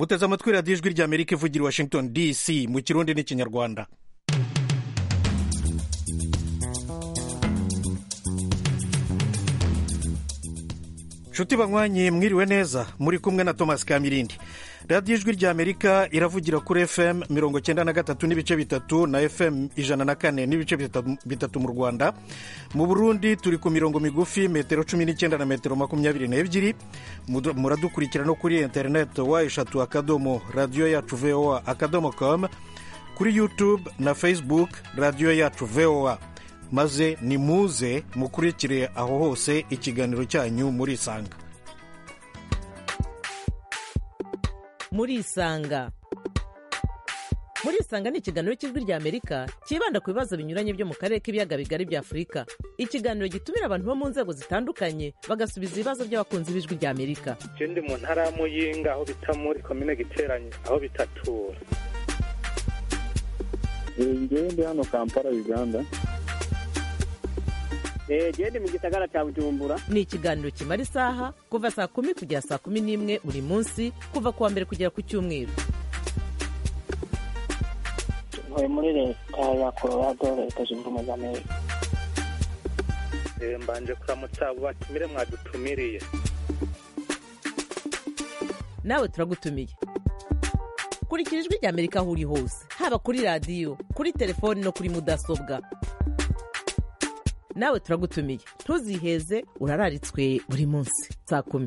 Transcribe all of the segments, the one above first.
muteze amatwi radiyo ijwi rya amerika ivugira i washington dc mu kirundi n'ikinyarwanda nshuti banywanyi mwiriwe neza muri kumwe na thomas kamirindi radiyo ijwi rya amerika iravugira kuri fm mirongo cyenda na gatatu n'ibice bitatu na fm ijana na kane n'ibice bitatu mu rwanda mu burundi turi ku mirongo migufi metero cumi n'icyenda na metero makumyabiri n'ebyiri muradukurikira no kuri interineti wa eshatu akadomo radiyo yacu voa akadomo com kuri youtube na facebook radiyo yacu voa maze nimuze mukurikire aho hose ikiganiro cyanyu murisanga murisanga murisanga ni ikiganiro cy'ijwi rya amerika cyibanda ku bibazo binyuranye byo mu karere k'ibiyaga bigari bya afurika ikiganiro gitumira abantu bo mu nzego zitandukanye bagasubiza ibibazo by'abakunzi b'ijwi rya amerika je ndi mu ntara ya muyinga aho bita muri komine giteranye aho bitatura ngewe ndi hano kampala uganda genda mu gisagara cya bujumbura ni ikiganiro kimara isaha kuva saa kumi kugera saa kumi n'imwe buri munsi kuva ku wa mbere kugera ku cyumweru ntuye muri leta ya colorado leta zunze ubumwe za amerika mbanje kuramutsa abo batumire mwadutumiriye nawe turagutumiye kurikira ijwi rya amerika aho uri hose haba kuri radiyo kuri telefoni no kuri mudasobwa nawe turagutumiye ntuziheze urararitswe buri munsi saa kumi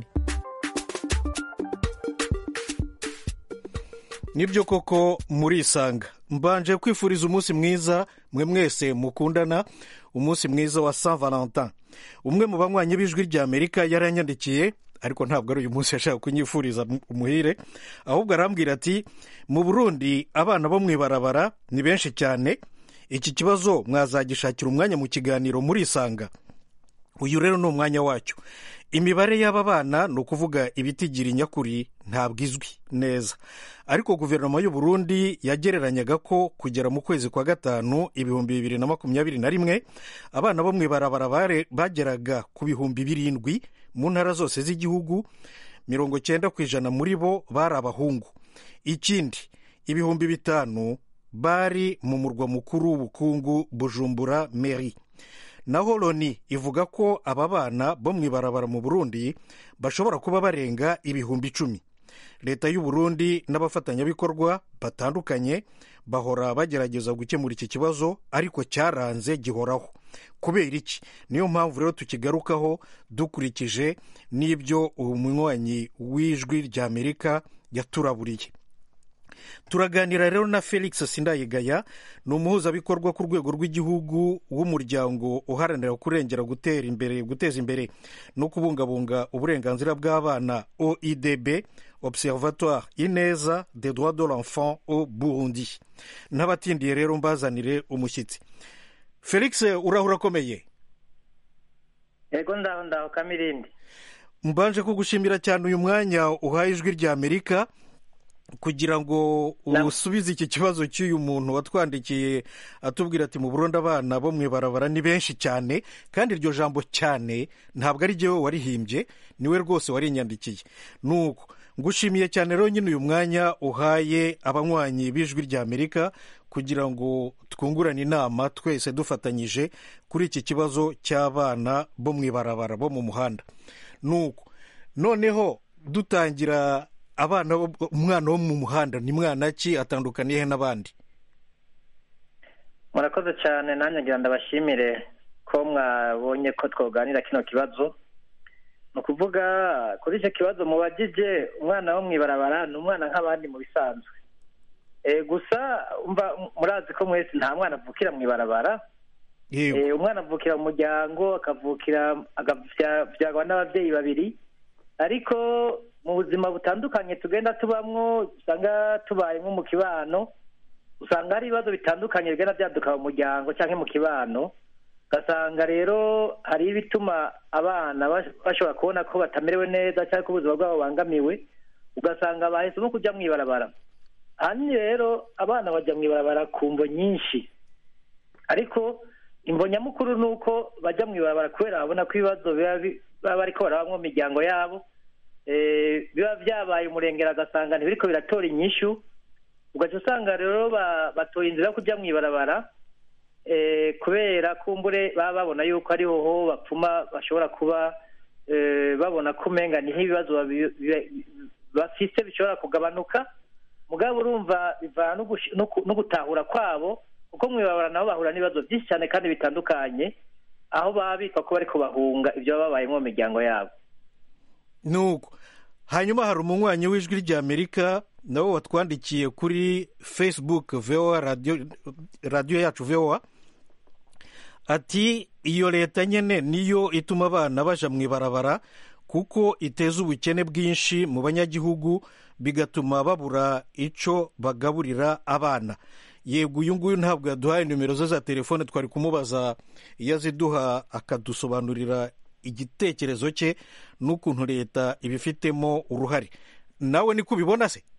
nibyo koko murisanga mbanje kwifuriza umunsi mwiza mwe mwese mukundana umunsi mwiza wa saint valentin umwe mu banywanyi b'ijwi rya amerika yaranyandikiye ariko ntabwo ari uyu munsi yashaka kunyifuriza umuhire ahubwo arambwira ati mu burundi abana bo mu ibarabara ni benshi cyane iki kibazo mwazagishakira umwanya mu kiganiro murisanga uyu rero ni umwanya wacyo imibare y'aba bana ni ukuvuga ibitigira nyakuri ntabwo izwi neza ariko guverinoma y'u Burundi yagereranyaga ko kugera mu kwezi kwa gatanu ibihumbi bibiri na makumyabiri na rimwe abana bo mu ibarabara bageraga ku bihumbi birindwi mu ntara zose z'igihugu mirongo cyenda ku ijana muri bo bari abahungu ikindi ibihumbi bitanu bari mu murwa mukuru w'ubukungu bujumbura meri naho loni ivuga ko aba bana bo mu ibarabara mu burundi bashobora kuba barenga ibihumbi icumi leta y'u Burundi n'abafatanyabikorwa batandukanye bahora bagerageza gukemura iki kibazo ariko cyaranze gihoraho kubera iki niyo mpamvu rero tukigarukaho dukurikije n'ibyo umunywanyi w'ijwi rya amerika yaturaburiye turaganira rero na felix sindayigaya ni umuhuzabikorwa ku rwego rw'igihugu w'umuryango uharanira kurengera gutera imbere guteza imbere no kubungabunga uburenganzira bw'abana oidb observatoire ineza des droits de l'enfant au burundi n'abatindiye rero mbazanire umushyitsi felix urahura akomeye yego ndaho ndaho kamirindi mbanje kugushimira cyane uyu mwanya uhaye ijwi rya amerika kugira ngo usubize iki kibazo cy'uyu muntu watwandikiye atubwira ati mu Burundi abana bo mu ibarabara ni benshi cyane kandi iryo jambo cyane ntabwo ari jyewe warihimbye niwe rwose warinyandikiye nuko ngushimiye cyane rero nyine uyu mwanya uhaye abanywanyi b'ijwi rya amerika kugira ngo twungurane inama twese dufatanyije kuri iki kibazo cy'abana bo mu ibarabara bo mu muhanda nuko noneho dutangira abana umwana wo mu muhanda ni mwana ki atandukaniye n'abandi murakoze cyane nanjye ngira ndabashimire ko mwabonye ko twoganira kino kibazo ni ukuvuga kuri icyo kibazo mubagije umwana wo mu ibarabara ni umwana nk'abandi mu bisanzwe gusa murazi ko mwese nta mwana avukira mu ibarabara umwana avukira mu muryango akavukira akabyagwa n'ababyeyi babiri ariko mu buzima butandukanye tugenda tubamwo usanga tubaye nko mu kibano usanga hari ibibazo bitandukanye bigenda byaduka mu muryango cyangwa mu kibano ugasanga rero hari ibituma abana bashobora kubona ko batamerewe neza cyangwa ko ubuzima bwabo bubangamiwe ugasanga bahisemo kujya mu ibarabara ahanini rero abana bajya mu ibarabara ku mvo nyinshi ariko imvo nyamukuru ni uko bajya mu ibarabara kubera babona ko ibibazo biba bariko barabamo mu miryango yabo eh, biba byabaye umurengera agasanga ntibiriko biratora inyishu ugaca usanga rero ba- batoye inzira yo kuja mw'ibarabara eh, kubera kumbure baba babona yuko ariho ho bapfuma bashobora kuba eh, babona ko umenga niho ibibazo babi- bi- bafise bishobora kugabanuka mugabo urumva bivana no gushi- no ku- no gutahura kwabo kuko mw'ibarabara nabo bahura n'ibibazo byinshi cyane kandi bitandukanye aho baba bitwa ko bariko bahunga ibyo baba babayemo mu miryango yabo nuko hanyuma hari umunywanyi w'ijwi ry'amerika nawe watwandikiye kuri facebook voa radiyo radiyo yacu voa ati iyo leta nyine niyo ituma abana baja mu ibarabara kuko iteza ubukene bwinshi mu banyagihugu bigatuma babura ico bagaburira abana yego uyu nguyu ntabwo yaduhaye nimero ze za telefone twari kumubaza iyo aziduha akadusobanurira igitekerezo cye n'ukuntu leta ibifitemo uruhare nawe niko ubibona se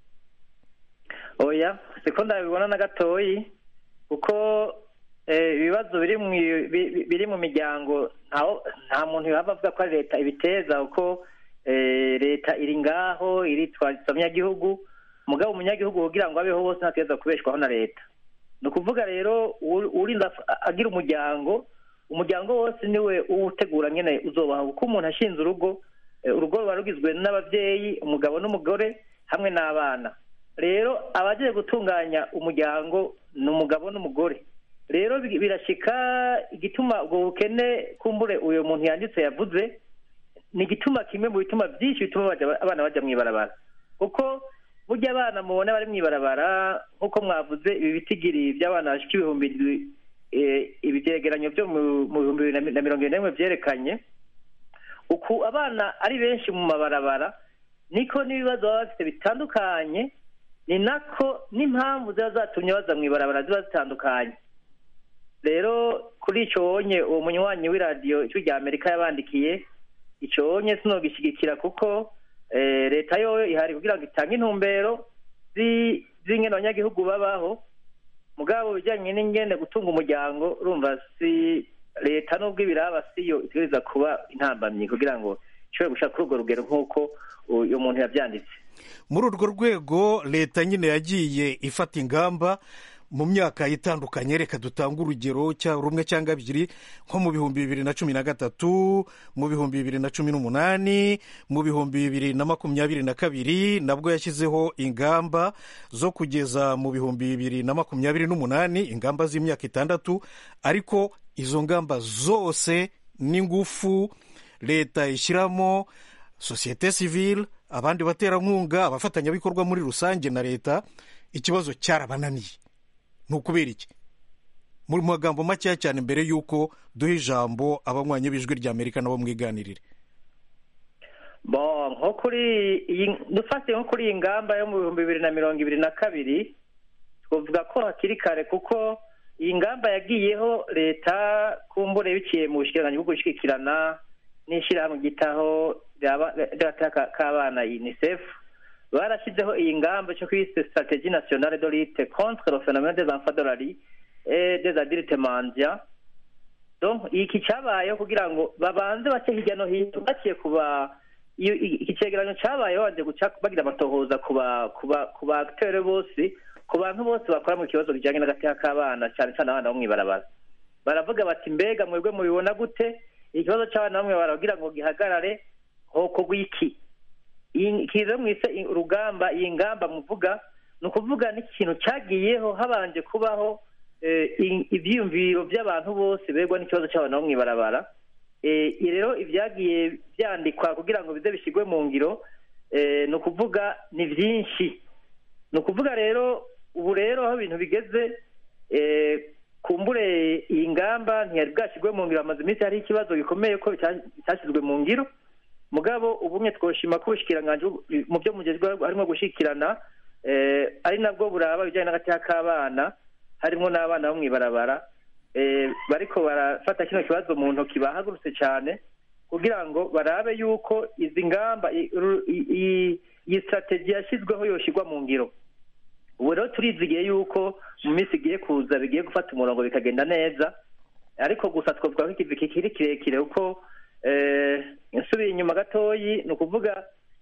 oya siko ndabibona na gatoyi kuko eh, ibibazo biri mu bi- biri mu miryango ntaho nta muntu yaba avuga ko ari leta ibiteza kuko eh, leta iri ngaho iritwariza abanyagihugu mugabo umunyagihugu kugira ngo abeho bose ntateza kubeshwaho na leta ni ukuvuga rero uri- urinda af- agira umuryango umuryango wose niwe uwutegura nyine uzobaho kuko umuntu ashinze urugo eh, urugo ruba rugizwe n'ababyeyi umugabo n'umugore hamwe n'abana rero abagiye gutunganya umuryango ni umugabo n'umugore rero bi- birashika igituma ubwo bukene kumbure uyu muntu yanditse yavuze ni igituma kimwe mu bituma byinshi bituma baja- abana bajya mu ibarabara kuko burya abana mubona bari mu ibarabara nk'uko mwavuze ibi bitigiri by'abana bashika ibihumbi indwi, eh, ibi byegeranyo byo mu mu bihumbi bibiri na mi- na mirongo ine n'imwe byerekanye uku abana ari benshi mu mabarabara niko n'ibibazo baba bafite bitandukanye ni nako n'impamvu ziba zatumye baza mu ibarabara ziba zitandukanye rero kuri icyo wonye uwo munywanyi w'iradiyo ijwi rya amerika yabandikiye icyo wonye sinogishyigikira kuko eh, leta yo ihari kugira ngo itange intumbero zi- z'ingene abanyagihugu babaho mugabo bijyanye n'ingene gutunga umuryango urumva si leta nubwo ibiraba siyo itegereza kuba intambamyi kugira ngo ishobore gushaka kuri urwo rugero nk'uko uyu muntu yabyanditse muri urwo rwego leta nyine yagiye ifata ingamba mu myaka itandukanye reka dutange urugero cya rumwe cyangwa ebyiri nko mu bihumbi bibiri na cumi na gatatu mu bihumbi bibiri na cumi n'umunani mu bihumbi bibiri na makumyabiri na kabiri nabwo yashyizeho ingamba zo kugeza mu bihumbi bibiri na makumyabiri n'umunani ingamba z'imyaka itandatu ariko izo ngamba zose n'ingufu leta ishyiramo sosiyete sivile abandi baterankunga abafatanyabikorwa muri rusange na leta ikibazo cyarabananiye ni ukubera iki mu magambo makeya cyane mbere y'uko duha ijambo abanywanyi b'ijwi rya amerika nabo mwiganirire bo nko kuri iyi dufatiye nko kuri iyi ngamba yo mu bihumbi bibiri na mirongo ibiri na kabiri twavuga ko hakiri kare kuko iyi ngamba yagiyeho leta kumbure biciye mu bushikiranganji bwo gushyigikirana n'ishyirahamwe ryitaho ry'agateka k'abana unicef barashyizeho iyi ngamba cyo kwise strategie nationale de lutte contre le phénomène des enfants de la rue et des adultes mendiants donc iki cyabayeho kugira ngo babanze bace hirya no hino baciye kuba iyo iki cegeranyo cyabayeho baje guca bagira amatohoza kuba kuba ku baaktere bose ku bantu bose bakora mu kibazo bijyanye n'agateka k'abana cyane cyane abana bo mw'ibarabara baravuga bati mbega mwebwe mubibona gute ikibazo cy'abana bamwe baragira ngo gihagarare hoko gwiki iki rero mwise urugamba iyi ngamba muvuga ni ukuvuga n'ikintu cyagiyeho habanje kubaho ibyiyumviro by'abantu bose begwa n'ikibazo cy'abana bo mw'ibarabara iyi rero ibyagiye byandikwa kugira ngo bize bishyirwe mu ngiro ni ukuvuga ni byinshi ni ukuvuga rero ubu rero aho ibintu bigeze kumbure iyi ngamba ntiyari bwashyirwe mu ngiro hamaze iminsi hariho ikibazo gikomeye ko bitashyizwe mu ngiro mugabo ubumwe twoshima ko ubushikiranganji mu byo mugezweho harimo gushyikirana ari nabwo buraba ibijyanye n'agateka k'abana harimo n'abana bo mw'ibarabara bariko barafata kino kibazo mu ntoki bahagurutse cyane kugira ngo barabe yuko izi ngamba iyi sitrategi yashyizweho yoshyirwa mu ngiro ubu rero turizigiye yuko mu minsi igiye kuza bigiye gufata umurongo bikagenda neza ariko gusa twavuga ko ikivi kikiri kirekire kuko nsubiye inyuma gatoyi ni ukuvuga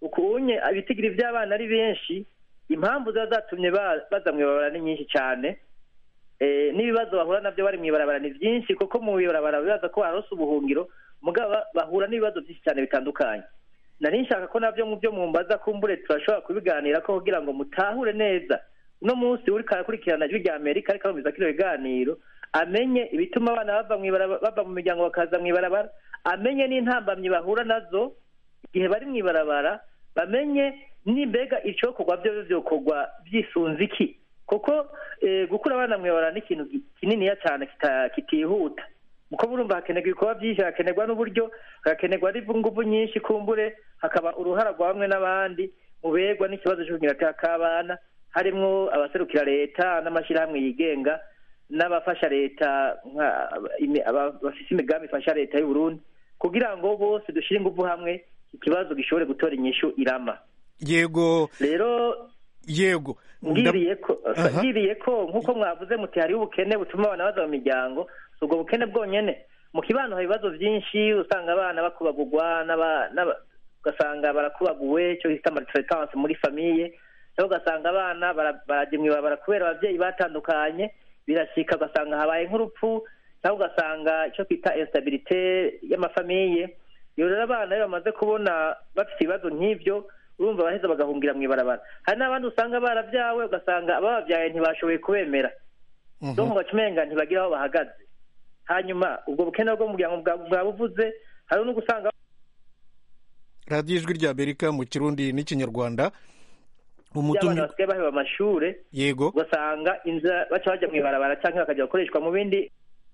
ukunye ibitigiri by'abana ari benshi impamvu ziba zatumye ba- baza mu ibarabara ni nyinshi cyane Eh, n'ibibazo bahura nabyo bari mu ibarabara ni byinshi kuko mu ibarabara bibaza ko barose ubuhungiro mugabo ba- bahura n'ibibazo byinshi cyane bitandukanye nari nshaka ko nabyo mu byo mumbaza kumbure turashobora kubiganira ko kugira ngo mutahure neza uno munsi uri karakurikirana ijwi rya amerika ariko arumviza kino biganiro amenye ibituma abana bava mu ibarabara bava mu miryango bakaza mu ibarabara amenye n'intambamyi bahura nazo igihe bari mu ibarabara bamenye nimbega icokorwa byo byokorwa byisunze iki kuko eh, gukura abana mu ibarabara ni ikintu ki- kininiya cyane kita- kitihuta kuko burumva hakenerwa ibikorwa byinshi hakenerwa n'uburyo hagakenerwa n'ingufu nyinshi kumbure hakaba uruhara rwa bamwe n'abandi mu begwa n'ikibazo cy'ubunyirata k'abana harimwo abaserukira leta n'amashyirahamwe yigenga n'abafasha leta nka- imi- aba- bafise imigambi ifasha leta y'u Burundi kugira ngo bose dushyire ingufu hamwe ikibazo gishobore gutora inyishu irama yego rero yego Nda- ngiriye ko Aha. ngiriye ko nk'uko mwavuze muti hariho ubukene butuma abana baza mu miryango si ubwo bukene bwonyene mu kibano hari ibibazo byinshi usanga abana bakubagurwa n'aba- n'aba- ugasanga barakubaguwe icyo bita maltraitance muri famiye cyangwa ugasanga abana bara- barajya mu ibarabara kubera ababyeyi batandukanye birashika ugasanga habaye nk'urupfu cyangwa ugasanga icyo twita instabilité y'amafamiye iyo rero abana iyo bamaze kubona bafite ibibazo nk'ibyo urumva baheza bagahungira mu ibarabara hari n'abandi usanga barabyawe ugasanga abababyaye ntibashoboye kubemera Mhm. donc umenga ntibagira aho bahagaze hanyuma ubwo bukene bwo mu muryango bwa- bwabuvuze hari no gusanga radiyo ijwi rya amerika mu kirundi n'ikinyarwanda abana umutumyi basigaye baheba amashure yego ugasanga inzira baca bajya mu ibarabara cyangwa bakajya gukoreshwa mu bindi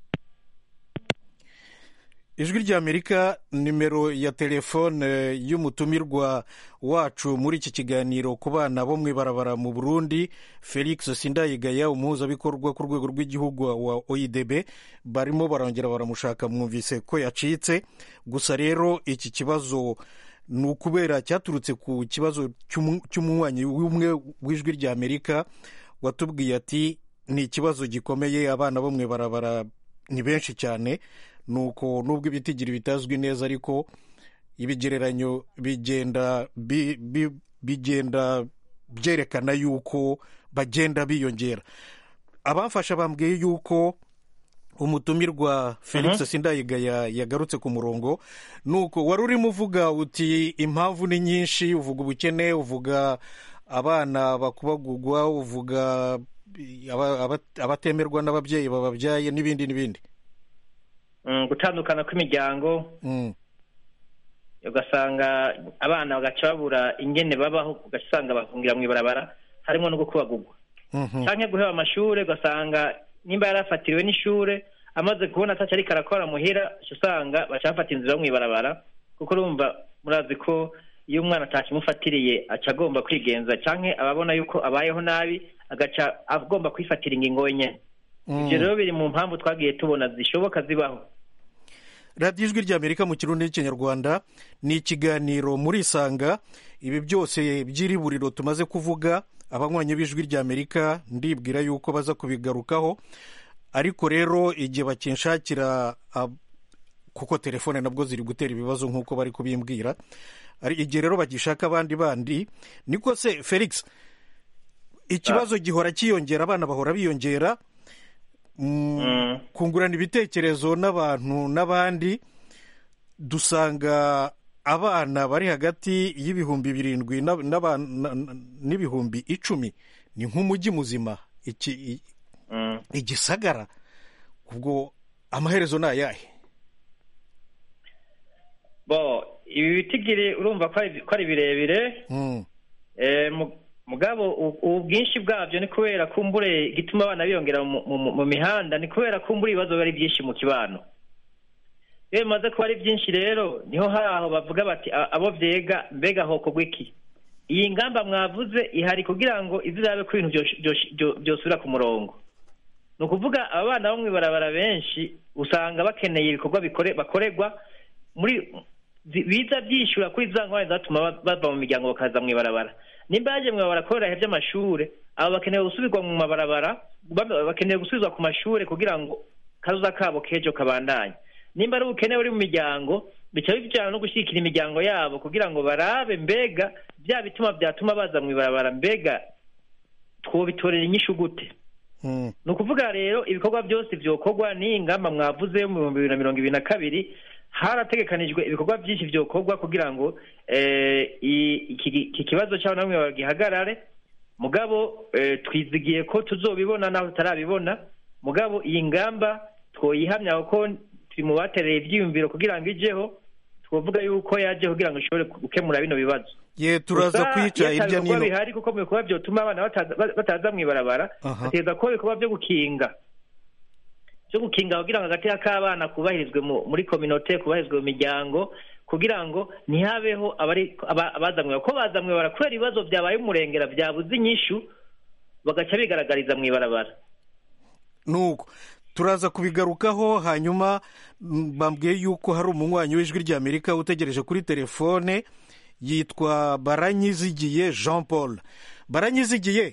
ijwi rya amerika nimero ya telefone y'umutumirwa wacu muri iki kiganiro ku bana bo mu ibarabara mu burundi felix sindayigaya umuhuzabikorwa ku rwego rw'igihugu wa oidb barimo barongera baramushaka mwumvise ko yacitse gusa rero iki kibazo ni ukubera cyaturutse ku kibazo cy'umu- cy'umunywanyi w'umwe w'ijwi rya amerika watubwiye ati ni ikibazo gikomeye abana bo mu ibarabara ni benshi cyane nuko nubwo ibitigiri bitazwi neza ariko ibigereranyo bigenda bi- bi- bigenda byerekana yuko bagenda biyongera abamfasha bambwiye yuko umutumirwa felix sindayigaya yagarutse ku murongo nuko wari urimo uvuga uti impamvu ni nyinshi uvuga ubukene uvuga abana bakubagugwa uvuga aba- aba- abatemerwa n'ababyeyi bababyaye n'ibindi n'ibindi mm, gutandukana kw'imiryango Mm. ugasanga abana bagaca babura ingene babaho ugasanga bahungira mu ibarabara harimo no gukubagurwa Mhm. canke guheba amashure ugasanga nimba yarafatiriwe n'ishure amaze kubona ataco ariko arakora muhira uca usanga baca bafata inzira yo mw'ibarabara kuko urumva murazi ko iyo umwana atakimufatiriye aca agomba kwigenza canke ababona yuko abayeho nabi agaca agomba kwifatira ingingo wenyene ivyo rero biri mu mpamvu twagiye tubona zishoboka zibaho radiyo ijwi ry'amerika mu kirundi n'ikinyarwanda ni ikiganiro muri isanga ibi byose by'iriburiro tumaze kuvuga abanywanyi b'ijwi ry'amerika ndibwira yuko baza kubigarukaho ariko rero igihe bakinshakira ab- kuko telefone nabwo ziri gutera ibibazo nk'uko bari kubimbwira ari igihe rero bagishaka abandi bandi niko se felix ikibazo gihora cyiyongera abana bahora biyongera Mm, Mm. kungurana ibitekerezo n'abantu n'abandi dusanga abana bari hagati y'ibihumbi birindwi n'aba- n'aba- na- na- n'ibihumbi icumi ni nk'umujyi muzima iki i- Mm. igisagara ubwo amaherezo ni ayahe bo ibi bitigiri urumva ko ari ko ari birebire Mm, Eh, mu- mugabo u- ubu bwinshi bwabyo ni kubera kumbure igituma abana biyongera mu, mu, mu mihanda ni kubera kumbure ibibazo biba ari byinshi mu kibano iyo bimaze kuba ari byinshi rero niho hari aho bavuga bati "A- abo vyega mbega hokorwa iki iyi ngamba mwavuze ihari kugira ngo izirabe ko ibintu byosh- byosh- byo- byosubira ku murongo ni ukuvuga aba bana bo mw'ibarabara benshi usanga bakeneye ibikorwa bikore bakorerwa muri zi- biza byishyura kuri za ngwani zatuma ba- bava mu miryango bakaza mw'ibarabara nimba yaje mw'ibarabara kubera ibihe by'amashure aba bakeneye gusubirwa mu mabarabara ba- bakeneye gusubizwa ku mashure kugira ngo kazoza kabo k'ejo kabandanye nimba ari ubukene buri mu miryango bica bijyana no gushyigikira imiryango yabo kugira ngo barabe mbega bya bituma byatuma baza mu ibarabara mbega twobitorera inyishu gute Mm. ni ukuvuga rero ibikorwa byose byokorwa n'iyi ngamba mwavuze mu bihumbi bibiri na mirongo ibiri na kabiri harategekanijwe ibikorwa byinshi byokorwa kugira ngo eh, i- iki iki kibazo cy'abana bamwe gihagarare mugabo eh, twizigiye ko tuzobibona naho tutarabibona mugabo iyi ngamba twoyihamya kuko turi mu batereye ibyiyumviro kugira ngo ijeho twavuga yuko yaje kugira ngo ishobore gukemura bino bibazo ye turaza Gusa kwica iyo ata hirya bikorwa n'ino bihari kuko mu bikorwa byotuma abana bataza- bataza mu ibarabara Aha. hategereza kuba ibikorwa byo gukinga byo gukinga kugira ngo agateka k'abana kubahirizwe mu- muri kominote kubahirizwe mu miryango kugira ngo ntihabeho abari aba- abazamwe ko bazamwe bara kubera ibibazo byabaye umurengera byabuze inyishu bagaca bigaragariza mu ibarabara nuko turaza kubigarukaho hanyuma mm, bambwiye yuko hari umunywanyi w'ijwi ry'amerika utegereje kuri telefone yitwa baranyizigiye jean paul baranyizigiye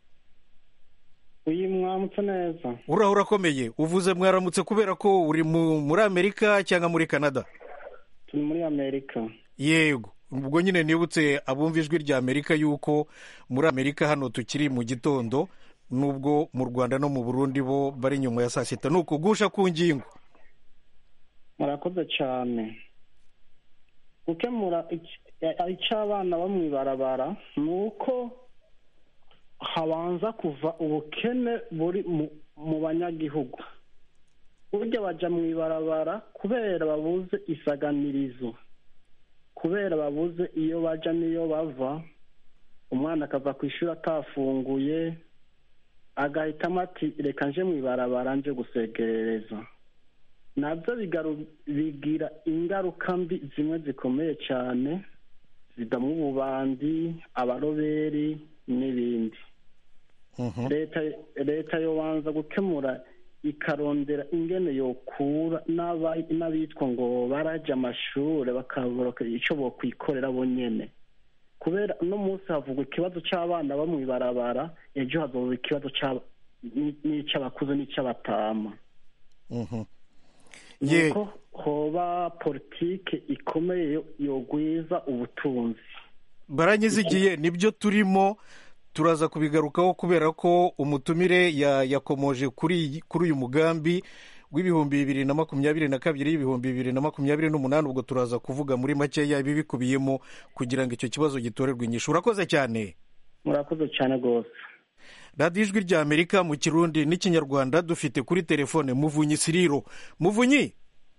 uyu mwamutse neza uraho urakomeye uvuze mwaramutse kubera ko uri mu- muri amerika cyangwa muri canada turi muri amerika yego ubwo nyine nibutse abumva ijwi rya amerika yuko muri amerika hano tukiri mu gitondo nubwo mu rwanda no mu burundi bo bari nyuma ya saa sita ni ukugusha ku ngingo murakoze cyane gukemura ic- icyo abana bo mu ibarabara ni uko habanza kuva ubukene buri mu- mu banyagihugu burya bajya mu ibarabara kubera babuze isaganirizo kubera babuze iyo bajya n'iyo bava umwana akava ku ishuri atafunguye agahitamo ati reka nje mu ibarabara nje gusegerereza nabyo bigaru- bigira ingaruka mbi zimwe zikomeye cyane zidamo ububandi abaroberi n'ibindi Mhm. leta leta yobanza gukemura ikarondera ingene yokura n'aba- n'abitwa ngo barajya amashuri bakabura icyo bokwikorera bonyene kubera uno munsi havugwa ikibazo cy'abana bo mu ibarabara ejo hazoba ikibazo cy'aba- ni- n'icy'abakuze n'icy'abatama Mhm. ye nuko hoba politike ikomeye yo- yogwiza ubutunzi baranyizigiye nibyo turimo turaza kubigarukaho kubera ko umutumire ya- yakomoje kuri iyi- kuri uyu mugambi w'ibihumbi bibiri na makumyabiri na kabiri ibihumbi bibiri na makumyabiri n'umunani ubwo turaza kuvuga muri makeya ibibikubiyemo kugira ngo icyo kibazo gitorerwe inyishu urakoze cyane murakoze cyane rwose radiyo ijwi rya amerika mu kirundi n'ikinyarwanda dufite kuri telefone muvunyi siriro muvunyi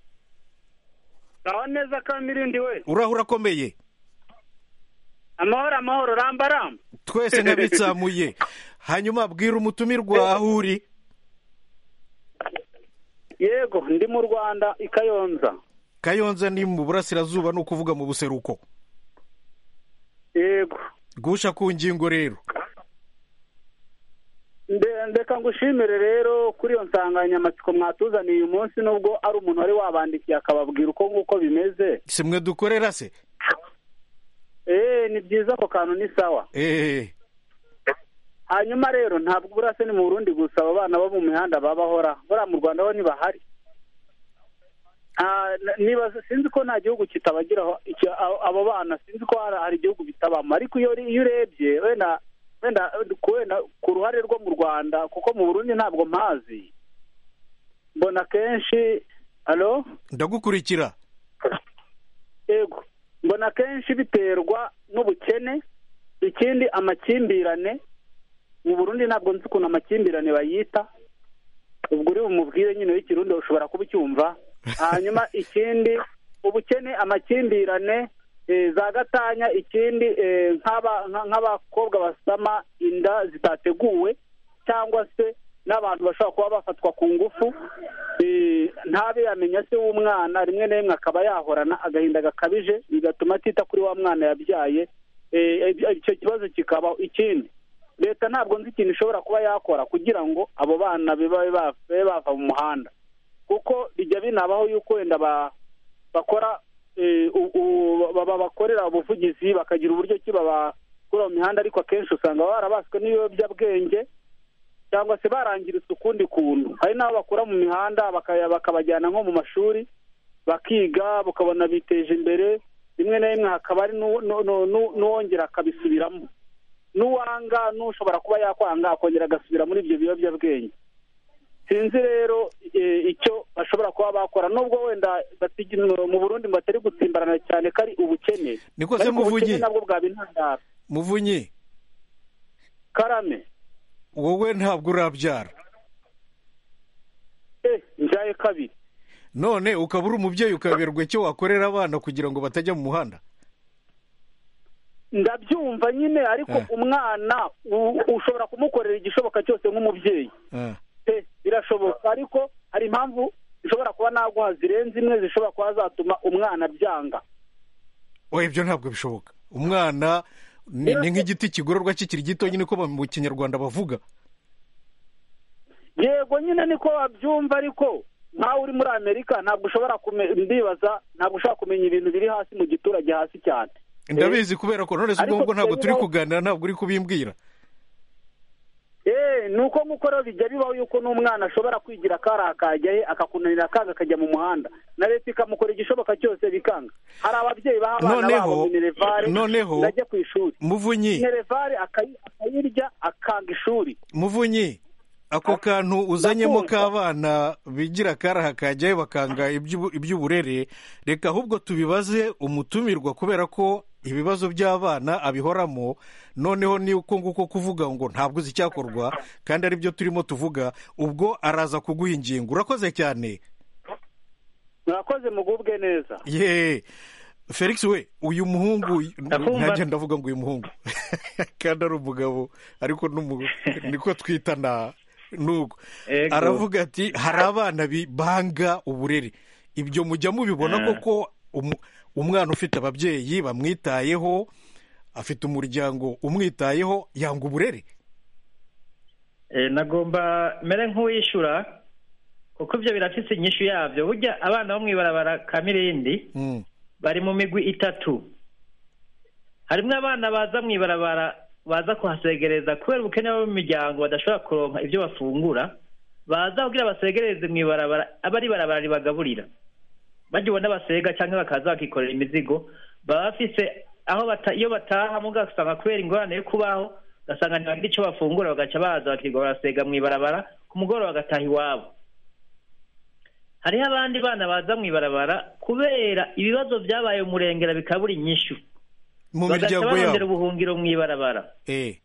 aho neza kamirindi we uraho urakomeye amahoro amahoro ramba ramba twese nk'abitsamuye hanyuma bwira umutumirwa aho uri yego ndi mu rwanda i kayonza kayonza ni mu burasirazuba ni ukuvuga mu buseruko yego gusha ku ngingo rero Nde- ndeka ngushimire rero kuri iyo nsanganyamatsiko mwatuzaniye uyu munsi nubwo ari umuntu wari wabandikiye akababwira uko nguko bimeze si mwe dukorera se eee ni byiza ako kantu ni sawa eee hanyuma rero ntabwo burase ni mu burundi gusa abo bana bo mu mihanda babahora buriya mu rwanda bo ntibahari Ah, n- nibaza sinzi ko nta gihugu kitabagiraho icyo- abo- abo bana sinzi ko hari hari igihugu bitabamo ariko iyo uri- iyo urebye wenda wenda ku wenda ku ruhare rwo mu rwanda kuko mu burundi ntabwo mpazi mbona kenshi alo ndagukurikira yego mbona kenshi biterwa n'ubukene ikindi amakimbirane mu burundi ntabwo nzi ukuntu amakimbirane bayita ubwo uri bumubwire nyine w'ikirundi ushobora kuba ucyumva hanyuma ikindi ubukene amakimbirane eh, za gatanya ikindi eh, nk'aba- nka- nk'abakobwa basama inda zitateguwe cyangwa se n'abantu bashobora kuba bafatwa ku ngufu eh, ntabe yamenya se w'umwana rimwe na rimwe akaba yahorana agahinda gakabije bigatuma atita kuri wa mwana yabyaye eh, icyo kibazo kikabaho ikindi leta ntabwo nzi ikintu ishobora kuba yakora kugira ngo abo bana bibe ba- babe bava mu muhanda kuko bijya binabaho yuko wenda ba- bakora eh, u- u- ba- ba- bakorera ubuvugizi bakagira uburyo ki babakura mu mihanda ariko akenshi usanga barabaswe n'ibiyobyabwenge cyangwa se barangiritse ukundi kuntu hari n'abo bakura mu mihanda bakaya- bakabajyana nko mu mashuri bakiga bakabona biteje imbere rimwe na rimwe hakaba hari n'u- n'u- n'u- n'u- n'uwongera akabisubiramo n'uwanga n'ushobora kuba yakwanga akongera agasubira muri ibyo biyobyabwenge sinzi rero eh, icyo bashobora kuba bakora nubwo wenda batigi- mu burundi ngo batari gutsimbarana cyane ko ari ubukene Niko se ariko Muvunyi? ubukene nabwo bwaba intandaro muvunyi karame wowe ntabwo urabyara eh njyaye kabiri none ukaba uri umubyeyi ukaberwa icyo wakorera abana kugira ngo batajya mu muhanda ndabyumva nyine ariko Eh. umwana u- ushobora kumukorera igishoboka cyose nk'umubyeyi Ah, pe birashoboka ariko hari impamvu zishobora kuba naguha zirenze imwe zishobora kuba zatuma umwana byanga oya ibyo ntabwo bishoboka umwana ni ni nk'igiti kigororwa kikiri gito nyine ko mu kinyarwanda bavuga yego nyine niko wabyumva ariko nkawe uri muri amerika ntabwo ushobora kume- ndibaza ntabwo ushobora kumenya ibintu biri hasi mu giturage hasi cyane ndabizi kubera ko none se ubwo Ariko ngubwo ntabwo turi rero- kuganira ntabwo uri kubimbwira Eh, ni uko nk'uko rero bijya bibaho yuko n'umwana ashobora kwigira akari akajya he akakunanira akanga akajya mu muhanda na leta ikamukora igishoboka cyose bikanga hari ababyeyi baha abana Noneho- babo minerevare noneho- ndajya ku ishuri muvunyi minerevare akayi- akayirya akanga ishuri muvunyi ako kantu uzanyemo Ndakumva. k'abana bigira karaha kajyayo bakanga iby'ubu- iby'uburere reka ahubwo tubibaze umutumirwa kubera ko ibibazo by'abana abihoramo noneho ni uko nguko kuvuga ngo ntabwo uzi icyakorwa kandi ari byo turimo tuvuga ubwo araza kuguha ingingo urakoze cyane murakoze mugubwe neza ye felix we uyu muhungu Ndakumva. ntajya ndavuga ngo uyu muhungu kandi ari umugabo ariko n'umu- niko twita na nuko Ego. aravuga ati hari abana bi- banga uburere ibyo mujya mubibona Ah. koko umu- umwana ufite ababyeyi bamwitayeho afite umuryango umwitayeho yanga uburere Eh, nagomba mere nk'uwishyura kuko ibyo birafise inyishu yabyo burya abana bo mu ibarabara ka mirindi Mm. bari mu migwi itatu harimo abana baza mu ibarabara baza kuhasegereza kubera ubukene bo mu miryango badashobora kuronka ibyo bafungura baza kugira basegereze mu ibarabara aba ari ibarabara ribagaburira bajya ubona basega cyangwa bakaza bakikorera imizigo baba bafise aho bata, iyo bataha muga usanga kubera ingorane yo kubaho ugasanga ntibagira icyo bafungura bagaca baza bakirirwa barasega mu ibarabara ku mugoroba bagataha iwabo hariho abandi bana baza mu ibarabara kubera ibibazo byabaye umurengera bikabura inyishu mu bagaca miryango barondera yabo ubuhungiro mu ibarabara Eh,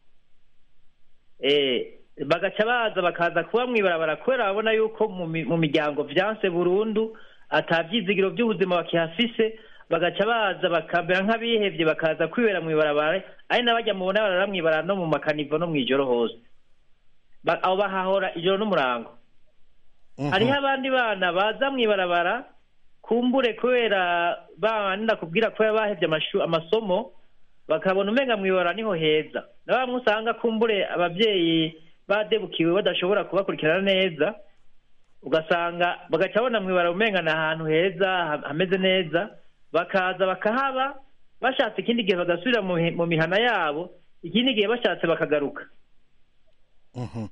eh bagaca baza bakaza kuba mu ibarabara kubera babona yuko mu mi- mu miryango vyanse burundu ata vyizigiro by'ubuzima bakihafise bagaca baza bakambera nk'abihevye bakaza kwibera mu ibarabara ari n'abajya mubona barara mu ibarabara no mu makanivo no mw'ijoro hose Ba- abo bahahora ijoro n'umurango mhm. hariho abandi bana baza mu ibarabara kumbure kubera bandi nakubwira kubera bahevye amashu- amasomo bakabona umenga mu ibarabara niho heza na bamwe usanga kumbure ababyeyi badebukiwe badashobora kubakurikirana neza ugasanga bagaca babona mu ibarabara umenga ni ahantu heza ha- hameze neza bakaza bakahaba bashatse ikindi gihe bagasubira mu mi- mu mihana yabo ikindi gihe bashatse bakagaruka Mhm.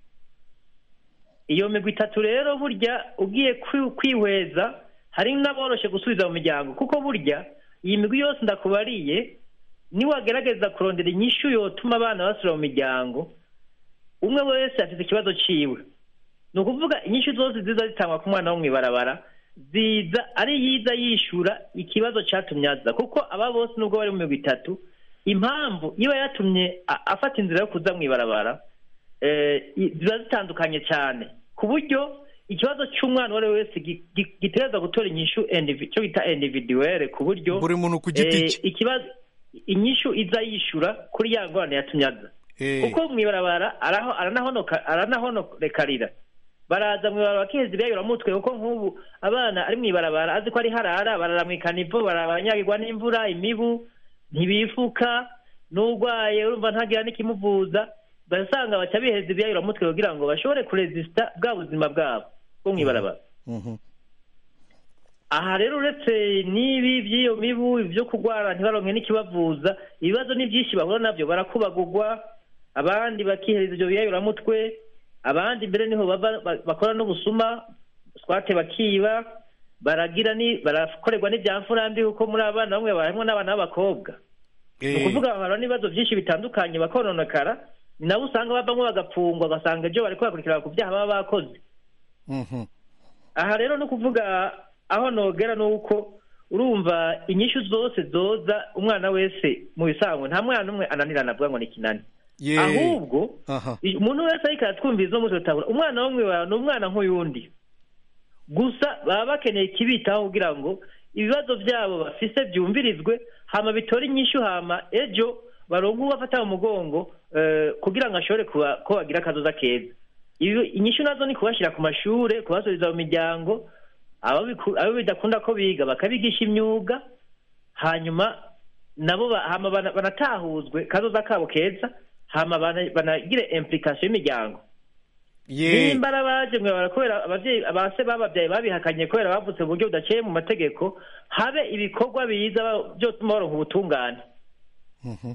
iyo migwi itatu rero burya ugiye kwi- kwihweza hari n'aboroshe gusubiza mu miryango kuko burya iyi migwi yose ndakubariye niwagerageza kurondera inyishu yotuma abana basubira mu miryango umwe wese afite ikibazo ciwe ni ukuvuga inyishu zose ziza zitangwa ku mwana wo mu ibarabara ziza ari yiza yishura ikibazo catumye aza kuko aba bose nubwo bari mu migwi itatu impamvu iba yatumye a- afata inzira yo kuza mu ibarabara eh, i- ziba zitandukanye cyane ku buryo ikibazo cy'umwana uwo ari we wese gi- gi- gitegerezwa gutora inyishu indivi- cyo bita individuelle ku buryo buri muntu ku giti eh, cye ikibazo inyishu iza yishura kuri ya ngorane yatumye aza Eh, kuko mu ibarabara araho aranahonoka aranahonorekarira baraza mu ibarabara bakiheza ibyayuramutwe kuko nk'ubu abana ari mu ibarabara azi ko ari harara barara mu ikanivo barabanyagirwa n'imvura imibu ntibifuka n'urwaye urumva ntagira n'ikimuvuza basanga baca biheza ibyayuramutwe kugira ngo bashobore kurezisita bwa buzima bwabo bwo mu ibarabara mhm. aha rero uretse n'ibi by'iyo mibu byo kurwara ntibaronke n'ikibavuza ibibazo ni byinshi bahura nabyo barakubagurwa abandi bakihereza ibyo biyayuramutwe abandi mbere niho bava ba- bakora n'ubusuma swate bakiba baragira ni barakorerwa n'ibyamfurambi kuko muri abana bamwe barimo n'abana b'abakobwa ni Eh, ukuvuga bahura n'ibibazo byinshi bitandukanye bakononekara ni nabo usanga bavamo bagapfungwa ugasanga ibyo bari kubakurikirana ku byaha baba bakoze mhm. aha rero ni ukuvuga aho nogera ni uko urumva inyishu zose zoza umwana wese mu bisanzwe nta mwana umwe ananirana avuga ngo ni kinani Ye- ahubwo aha i- umuntu wese ariko aratwumviriza umunsi utabura umwana wo mwibara ni umwana nk'uyundi gusa baba bakeneye ikibitaho kugira ngo ibibazo byabo bafise byumvirizwe hama bitore inyishu hama ejo baronke ubafata mu mugongo eh, kugira ngo ashobore kuba- ko bagira akazoza keza Ibi- inyishu nazo ni kubashyira ku mashure kubasubiza mu miryango abo biku- abo bidakunda ko biga bakabigisha imyuga hanyuma nabo ba- hama bana- banatahuzwe kazoza kabo keza hama bana- banagire implication y'imiryango ye nimba arabaje mwibara kubera abavyeyi abase bababyaye babihakanye kubera bavutse mu buryo budaciye mu mategeko habe ibikorwa biza ba- vyotuma baronka ubutungane Mhm.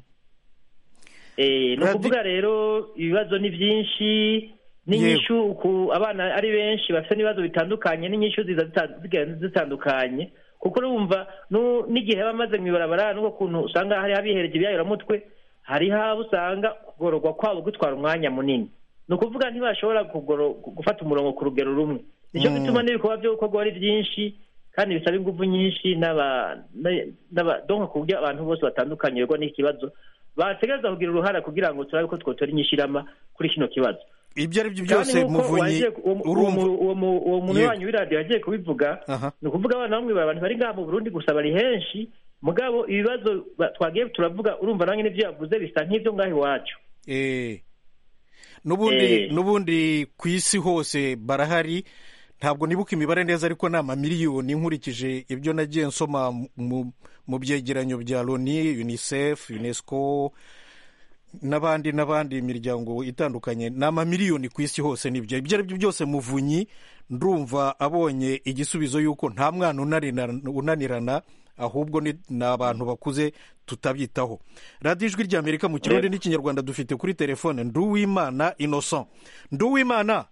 Eh, ni Radi- ukuvuga rero ibibazo ni byinshi n'inyishu ku abana ari benshi bafite n'ibibazo bitandukanye n'inyishu ziza zita- zigenda zitandukanye kuko urumva nu- n'igihe bamaze mu ibarabara n'ubwo kuntu usanga hari abihereje ibyayuramutwe hariho abo usanga kugororwa kwabo gutwara umwanya munini ni ukuvuga ntibashobora kugoro- gufata umurongo ku rugero rumwe nicyo Mm. gituma n'ibikorwa byo gukorwa ari byinshi kandi bisaba ingufu nyinshi n'aba na- n'aba- donc ku buryo abantu bose batandukanye begwa n'iki kibazo bategereza kugira uruhara kugira ngo turabe ko twotora inyishirama kuri kino kibazo ibyo ari byo kandi byose nk'uko muvunyi wagiye ku- uwo mu- uwo urumva mu- uwo mu- uwo muntu Yego. wanyu w'iradiyo yagiye kubivuga aha ni ukuvuga abana bamwe abantu bari ngaha mu burundi gusa bari henshi mugabo ibibazo ba- twagiye turavuga urumva nange n'ibyo yavuze bisa nk'ibyo ngaho iwacu Eh. n'ubundi Eh. n'ubundi ku isi hose barahari ntabwo nibuka imibare neza ariko ni amamiliyoni nkurikije ibyo nagiye nsoma mu, mu byegeranyo bya loni unicef unesco n'abandi n'abandi imiryango itandukanye ni amamiliyoni ku isi hose nibyo ibyo ari byo byose muvunyi ndumva abonye igisubizo y'uko nta mwana unanirana- unanirana ahubwo ni ni abantu bakuze tutabyitaho radiyo ijwi ry'amerika mu kirundi n'ikinyarwanda dufite kuri telefone nduwimana innocent nduwimana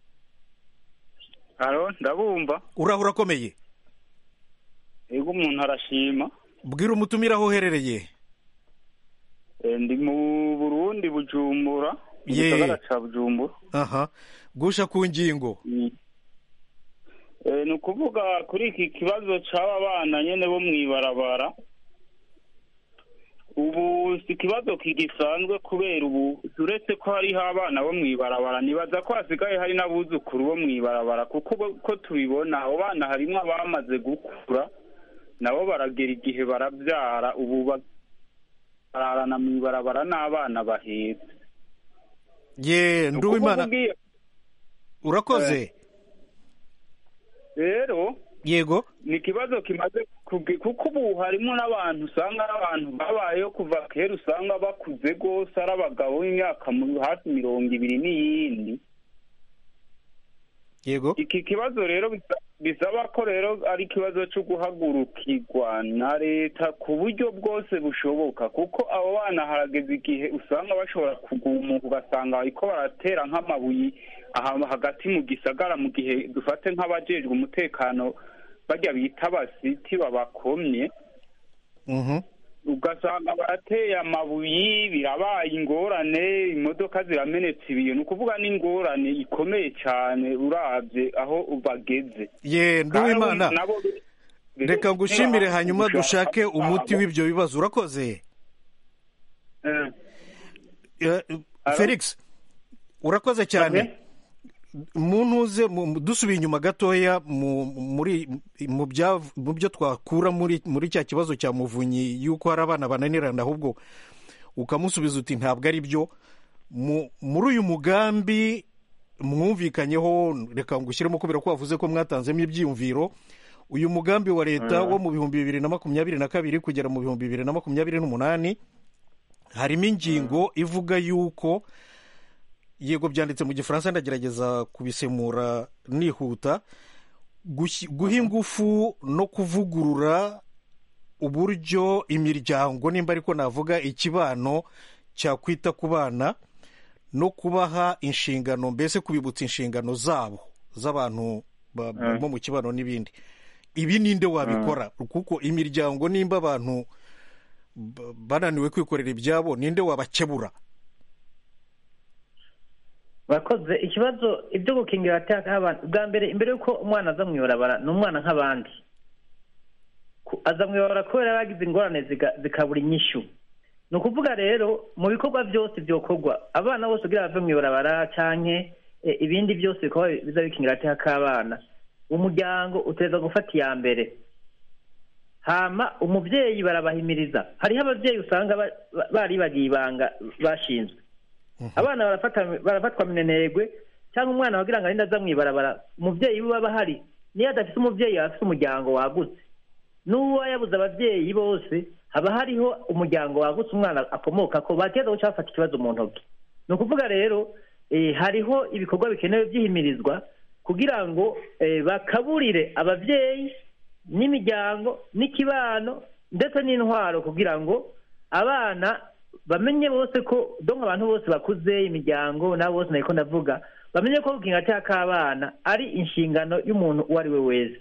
haro ndabumva uraho urakomeye ego umuntu arashima bwira umutumire aho uherereye Eh, ndi mu burundi bujumbura mu Ye. gisagara ca bujumbura aha gusha ku ngingo Mm. Eh, ni ukuvuga kuri iki kibazo c'aba bana nyene bo mw'ibarabara ubu si ikibazo kigisanzwe kubera ubu uretse ko hariho abana bo mw'ibarabara nibaza ko hasigaye hari n'abuzukuru bo mw'ibarabara kuko ubu- ko tubibona abo bana harimwo abamaze gukura nabo baragera igihe barabyara ubu ba- bararana mw'ibarabara n'abana bahetse ye Ni nduwimana ukuvuga iyo- urakoze rero yego ni ikibazo kimaze kugi- kuko ubu harimo n'abantu usanga ari abantu babayeho kuva kera usanga bakuze rwose ari abagabo b'imyaka mu- hafi mirongo ibiri n'iyindi yego iki kibazo rero bisa- bisaba ko rero ari ikibazo cyo guhagurukirwa na leta ku buryo bwose bushoboka kuko abo bana harageze igihe usanga bashobora kugumuka ugasanga bariko baratera nk'amabuye aha hagati mu gisagara mu gihe dufate nk'abajejwe umutekano barya bita abasiti babakomye Mhm. ugasanga barateye amabuye birabaye ingorane imodoka ziramenetse ibiyo ni ukuvuga n'ingorane ikomeye cyane urabye aho bageze ye nduwimana Kandi nabo- reka ngushimire hanyuma gushaka dushake umuti kwabo. w'ibyo bibazo urakoze Eh, Eh, Alo? felix urakoze cyane mu ntuze mu- dusubiye inyuma gatoya mu muri mu bya- mu byo twakura muri muri cya kibazo cya muvunyi y'uko hari abana bananirana ahubwo ukamusubiza uti ntabwo ari byo Mu- muri uyu mugambi mwumvikanyeho reka ngushyiremo kubera ko wavuze ko mwatanzemo ibyiyumviro uyu mugambi wa leta wo mu bihumbi bibiri na makumyabiri na kabiri kugera mu bihumbi bibiri na makumyabiri n'umunani harimo ingingo ivuga yuko yego byanditse mu gifaransa ndagerageza kubisemura nihuta gushyi- guha ingufu no kuvugurura uburyo imiryango nimba ariko navuga ikibano cyakwita ku bana no kubaha inshingano mbese kubibutsa inshingano zabo z'abantu ba- bo mu kibano n'ibindi ibi ninde wabikora kuko imiryango nimba abantu ba- bananiwe kwikorera ibyabo ninde wabakebura bakoze ikibazo ibyo gukingira abateka abantu bwa mbere imbere y'uko umwana aza mu ibarabara ni umwana nk'abandi Ku- aza mu ibarabara kubera yagize ingorane ziga- zikabura inyishyu ni ukuvuga rero mu bikorwa byose byokorwa abana bose kugira bave mu ibarabara canke eh, ibindi byose bikorwa biza bikingira agateka k'abana umuryango uteza gufata iya mbere hama umubyeyi barabahimiriza hariho ababyeyi usanga ba- ba- baribagiye ibanga bashinzwe abana barafata barafatwa minenegwe cyangwa umwana wagira ngo arinde aza mu ibarabara umubyeyi we aba ahari niyo adafite umubyeyi aba afite umuryango wagutse n'uwo yabuze ababyeyi bose haba hariho umuryango wagutse umwana akomoka ko bateza guca bafata ikibazo mu ntoki ni ukuvuga rero eh, hariho ibikorwa bikenewe byihimirizwa kugira ngo eh, bakaburire ababyeyi n'imiryango n'ikibano ndetse n'intwaro kugira ngo abana bamenye bose ko donka abantu bose bakuze imiryango nabo bose nariko ndavuga bamenye ko gukinga cya k'abana ari inshingano y'umuntu uwo ari we wese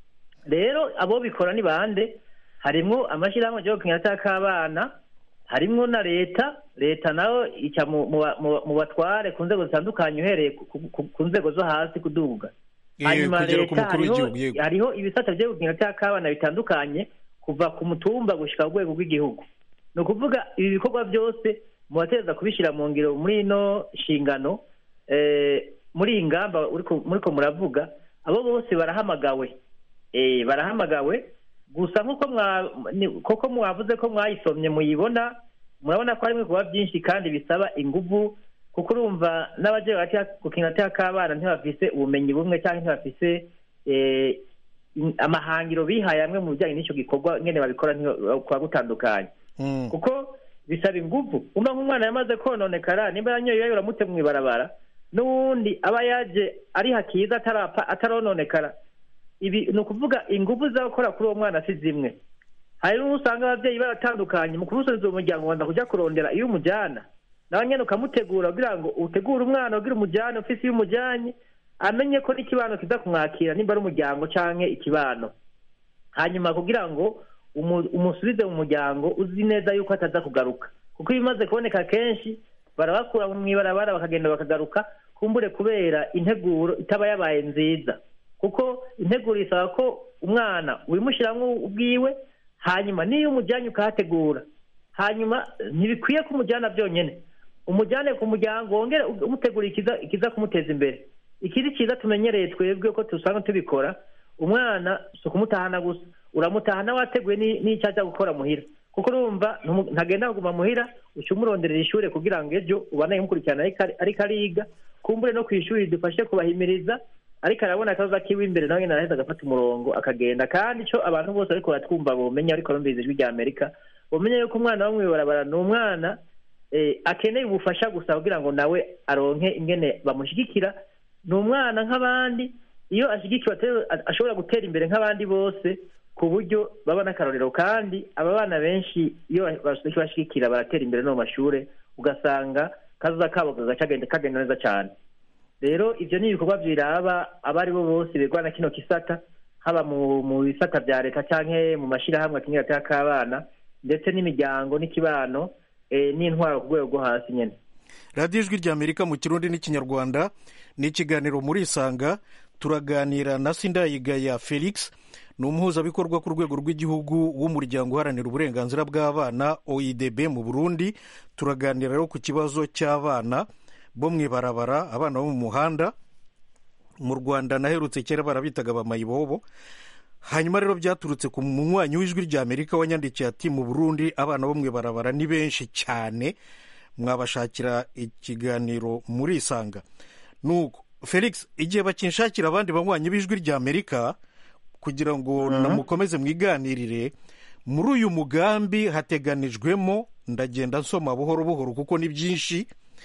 rero abo bikora ni bande harimwo amashyirahamwe yo gukinga cya k'abana harimwo na leta leta nayo ica mu- mu ba- mu- mu batware ku nzego zitandukanye uhereye ku- ku- ku- ku nzego zo hasi kuduga Eh, hanyuma kugera ku leta mukuru hariho w'igihugu, yego. hariho ibisata byo gukinga cya k'abana bitandukanye kuva ku mutumba gushika ku rwego rw'igihugu ni ukuvuga ibi bikorwa byose mubateza kubishyira mu ngiro muri ino nshingano eh, muri iyi ngamba uriko- muriko muravuga abo bose barahamagawe Eh, barahamagawe gusa nk'uko mwa- ni- koko mwavuze ko mwayisomye muyibona murabona ko harimo ibikorwa byinshi kandi bisaba inguvu kuko urumva n'abagiye gukina ateka k'abana ntibafise ubumenyi bumwe cyangwa ntibafise eh, in- amahangiro bihaye amwe mu bijyanye n'icyo gikorwa nyine babikora kuba gutandukanye Mm. kuko bisaba ingufu umva nk'umwana yamaze kononekara nimba yanyoye yayo uramute mu ibarabara n'uwundi aba yaje ari hakiza atarapfa atarononekara ibi ni ukuvuga ingufu z'abakora kuri uwo mwana si zimwe hari n'uwo usanga ababyeyi baratandukanye mu kumusubiza uwo muryango wanda kujya kurondera iyo umujyana nawe nyine ukamutegura kugira ngo utegure umwana ugira umujyane ufise iyo umujyanye amenye ko n'ikibano kiza kumwakira nimba ari umuryango canke ikibano hanyuma kugira ngo umu- umusubize mu muryango uzi neza yuko ataza kugaruka kuko iyo bimaze kuboneka kenshi barabakura mu ibarabara bakagenda bakagaruka kumbure kubera integuro itaba yabaye nziza kuko integuro isaba ko umwana wimushyiramo ubwiwe hanyuma n'iyo umujyanye ukahategura hanyuma ntibikwiye ko umujyana byonyine umujyane ku muryango wongere umutegura ikiza ikiza kumuteza imbere ikiri cyiza tumenyereye twebwe ko dusanga tubikora umwana si ukumutahana gusa uramutahana wateguye ni- n'icyo ajya gukora muhira kuko urumva ntumu- ntagenda kuguma muhira uca umuronderera ishuri kugira ngo ejo ubane umukurikirana ariko ari- ariko ariga kumbure no ku ishuri dufashe kubahimiriza ariko arabona akaza kiwe imbere nawe nyine araheza agafata umurongo akagenda kandi icyo abantu bose ariko baratwumva bomenya ariko numvise ijwi rya amerika bomenya yuko umwana wo mw'ibarabara ni umwana eh, akeneye ubufasha gusa kugira ngo nawe aronke ingene bamushyigikira ni umwana nk'abandi iyo ashyigikiwe atari- ashobora gutera imbere nk'abandi bose ku buryo baba n'akarorero kandi aba bana benshi iyo bashyigikira baratera imbere no mu mashuri ugasanga kazoza kabo kagaca kagenda kagenda neza cyane rero ibyo ni ibikorwa biraba abo ari bo bose bigwana kino kisata haba mu mu bisata bya leta cyangwa mu mashyirahamwe akenyera ataka k'abana ndetse n'imiryango n'ikibano eh, n'intwaro ku rwego rwo hasi nyine radiyo ijwi rya amerika mu kirundi n'ikinyarwanda ni ikiganiro muri isanga turaganira na sindayigaya felix ni umuhuzabikorwa ku rwego rw'igihugu w'umuryango uharanira uburenganzira bw'abana oidb mu burundi turaganira rero ku kibazo cy'abana bo mu ibarabara abana bo mu muhanda mu rwanda naherutse kera barabitaga abamayibobo hanyuma rero byaturutse ku munywanyi w'ijwi rya amerika wanyandikiye ati mu burundi abana bo mu ibarabara ni benshi cyane mwabashakira ikiganiro muri isanga nuko felix igihe bakinshakira abandi banywanyi b'ijwi rya amerika kugira ngo namukomeze mwiganirire muri uyu mugambi hateganijwemo ndagenda nsoma buhoro buhoro kuko ni byinshi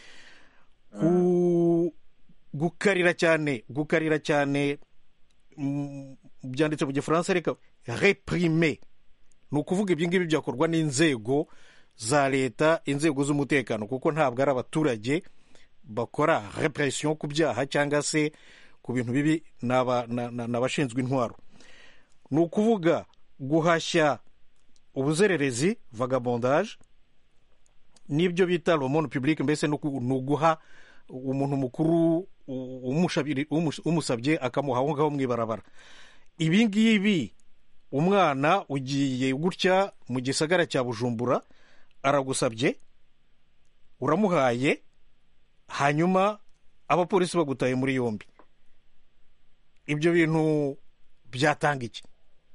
ku- gukarira cyane gukarira cyane mm, byanditse mu gifaransa reka reprime ni ukuvuga ibyo ngibyo byakorwa n'inzego za leta inzego z'umutekano kuko ntabwo ari abaturage bakora repression ku byaha cyangwa se ku bintu bibi ni aba- na- na- ni abashinzwe intwaro ni ukuvuga guhashya ubuzererezi vagabondage n'ibyo bita romone publique mbese ni uku- ni uguha umuntu mukuru u- umushabiri- umus- umusabye akamuha aho ngaho mu ibarabara ibi ngibi umwana ugiye gutya mu gisagara cya bujumbura aragusabye uramuhaye hanyuma abapolisi bagutaye muri yombi ibyo bintu byatanga iki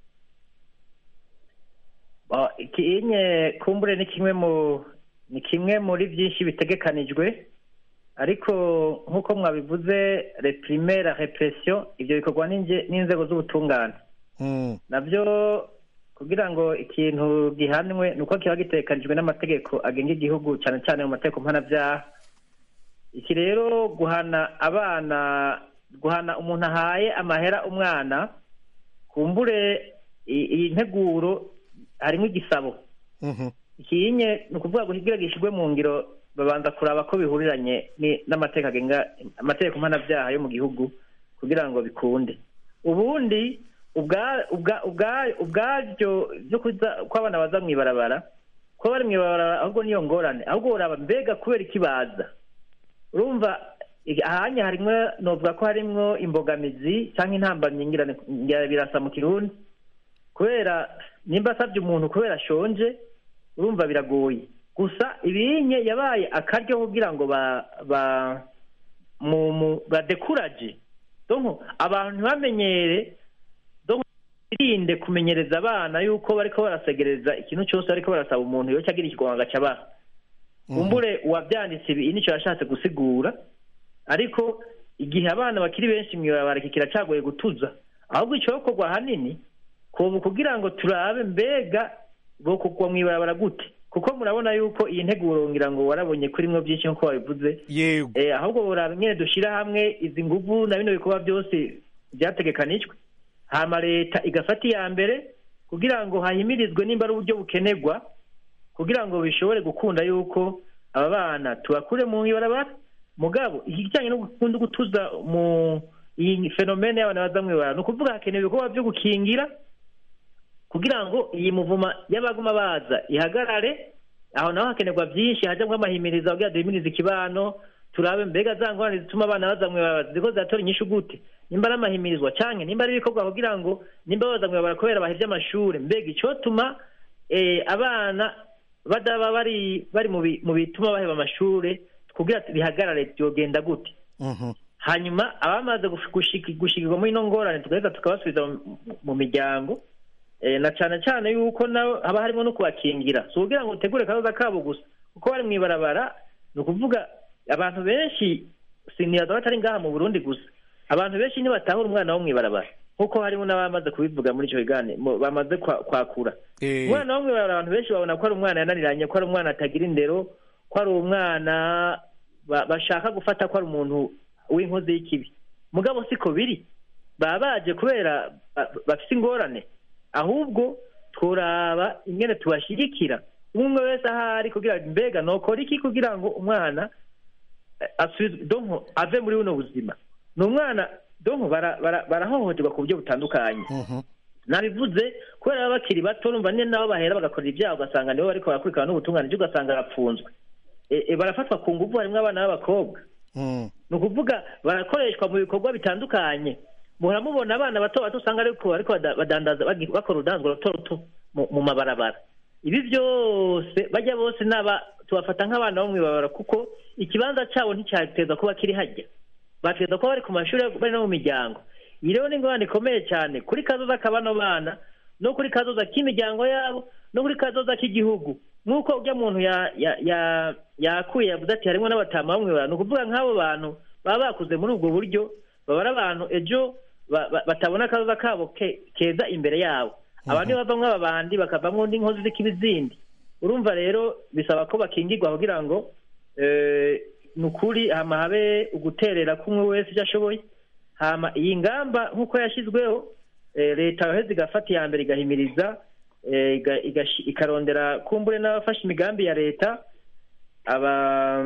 Ba- ikinye kumbure ni kimwe mu ni kimwe muri byinshi bitegekanijwe ariko nk'uko mwabivuze reprime la repression ibyo bikorwa n'inge- n'inzego z'ubutungane Mm, nabyo kugira ngo ikintu gihanwe ni uko kiba gitekanijwe n'amategeko agenga igihugu cyane cyane mu mategeko mpanabyaha iki rero guhana abana guhana umuntu ahaye amahera umwana kumbure i- iyi nteguro harimo igisabo mhm, ikinye ni ukuvuga ngo kugira gishyirwe mu ngiro babanza kuraba ko bihuriranye ni- n'amategeko agenga amategeko mpanabyaha yo mu gihugu kugira ngo bikunde ubundi ubwa- ubwa- ubwa- ubwaryo byo kuza ko abana baza mu ibarabara ko bari mu ibarabara ahubwo niyo ngorane ahubwo uraba mbega kubera ikibaza urumva i- ahanya harimwo novuga ko harimwo imbogamizi cyangwa intambamyi ngira ngira birasa mu kirundi kubera nimba asabye umuntu kubera ashonje urumva biragoye gusa ibinye yabaye akaryo kugira ngo ba ba mu mu badekuraje donc abantu ntibamenyere donc birinde kumenyereza abana yuko bariko barasegereza ikintu cyose bariko barasaba umuntu yo cyagira ikigwanga cyabaha kumbure uwabyanditse ibi nicyo yashatse gusigura ariko igihe abana bakiri benshi mu ibarabara iki kiracagoye gutuza ahubwo icyokorwa ahanini kubu kugira ngo turabe mbega bo kugwa mu ibarabara gute kuko murabona yuko iyi nteguro ngira ngo warabonye kurimwo byinshi nk'uko wabivuze yego eh, ahubwo buraba nyine dushyira hamwe izi nguvu na bino bikorwa byose byategekanijwe hama leta igafata iya mbere kugira ngo hahimirizwe nimba ari uburyo bukenerwa kugira ngo bishobore gukunda yuko aba bana tubakure mu ibarabara mugabo ikijyanye no gukunda gutuza mu iyi fenomene y'abana baza mu ibarabara ni ukuvuga hakenewe ibikorwa byo gukingira kugira ngo iyi muvuma y'abaguma baza ihagarare aho naho hakenerwa byinshi hajyamo amahimiriza kugira duhimirize ikibano turabe mbega za ngorane zituma abana baza mu ibarabara ziriko ziratora inyishu gute nimba ari amahimirizwa canke nimba ari ibikorwa kugira ngo nimba baza mu ibarabara kubera bahevye amashure mbega icotuma eh, abana badaba bari bari mu bi- mu bituma baheba amashure kugira bihagarare byogenda gute mhm, hanyuma abamaze gush- gushiki- gushikirwa muri ino ngorane tugaheza tukabasubiza mu- mu miryango eh, na cyane cyane yuko nabo haba harimo no kubakingira si ukugira ngo utegure akazoza kabo gusa kuko bari mu ibarabara ni ukuvuga abantu benshi siniyaza batari ngaha mu burundi gusa abantu benshi ntibatahura umwana wo mu ibarabara nk'uko harimo n'abamaze kubivuga muri icyo kiganiro mu- bamaze kwa- kwakura eh, umwana wo mu ibarabara abantu benshi babona ko ari umwana yananiranye ko ari umwana atagira indero ko ari umwana ba- bashaka gufata ko ari umuntu w'inkozi y'ikibi mugabo siko biri baba baje kubera ba- bafite ingorane ahubwo turaba ingene tubashyigikira umwe wese ahari kugira ngo mbega nokora iki kugira ngo umwana eh, asubize donko ave muri buno buzima ni umwana donko bara- bara- barahohoterwa ku buryo butandukanye mhm, nabivuze kubera baba bakiri bato urumva nyine nabo bahera bagakora ibyaha ugasanga nibo bariko barakurikirana n'ubutungane byo ugasanga arapfunzwe E- e, barafatwa ku nguvu harimo abana b'abakobwa mm, ni ukuvuga barakoreshwa mu bikorwa bitandukanye muhora mubona abana bato bato usanga ariko ariko bada- badandaza bagi- bakora urudanzwa ruto ruto mu- mu mabarabara ibi byose bajya bose naba tubafata nk'abana bo mu ibarabara kuko ikibanza cyabo nticyateza kuba kiri hajya bateza kuba bari ku mashuri bari no mu miryango iyi rero ni ingorane ikomeye cyane kuri kazoza k'abano bana no kuri kazoza k'imiryango yabo no kuri kazoza k'igihugu nk'uko ujya muntu ya- ya- ya- yakuye yavuze ati harimo n'abatama bamwe bantu ni ukuvuga nk'abo bantu baba bakuze muri ubwo buryo baba ari abantu ejo ba- ba- batabona akazoza kabo ke- keza imbere yabo abandi bavamwo aba bandi bakavamwo n'inkozi z'ikibi zindi urumva rero bisaba ko bakingirwa kugira ngo eh, ni ukuri hama habe uguterera kumwe wese icyo ashoboye hama iyi ngamba nk'uko yashyizweho eh, leta yoheza igafata iya mbere igahimiriza eh, iga- igashi- ikarondera kumbure n'abafashe imigambi ya leta aba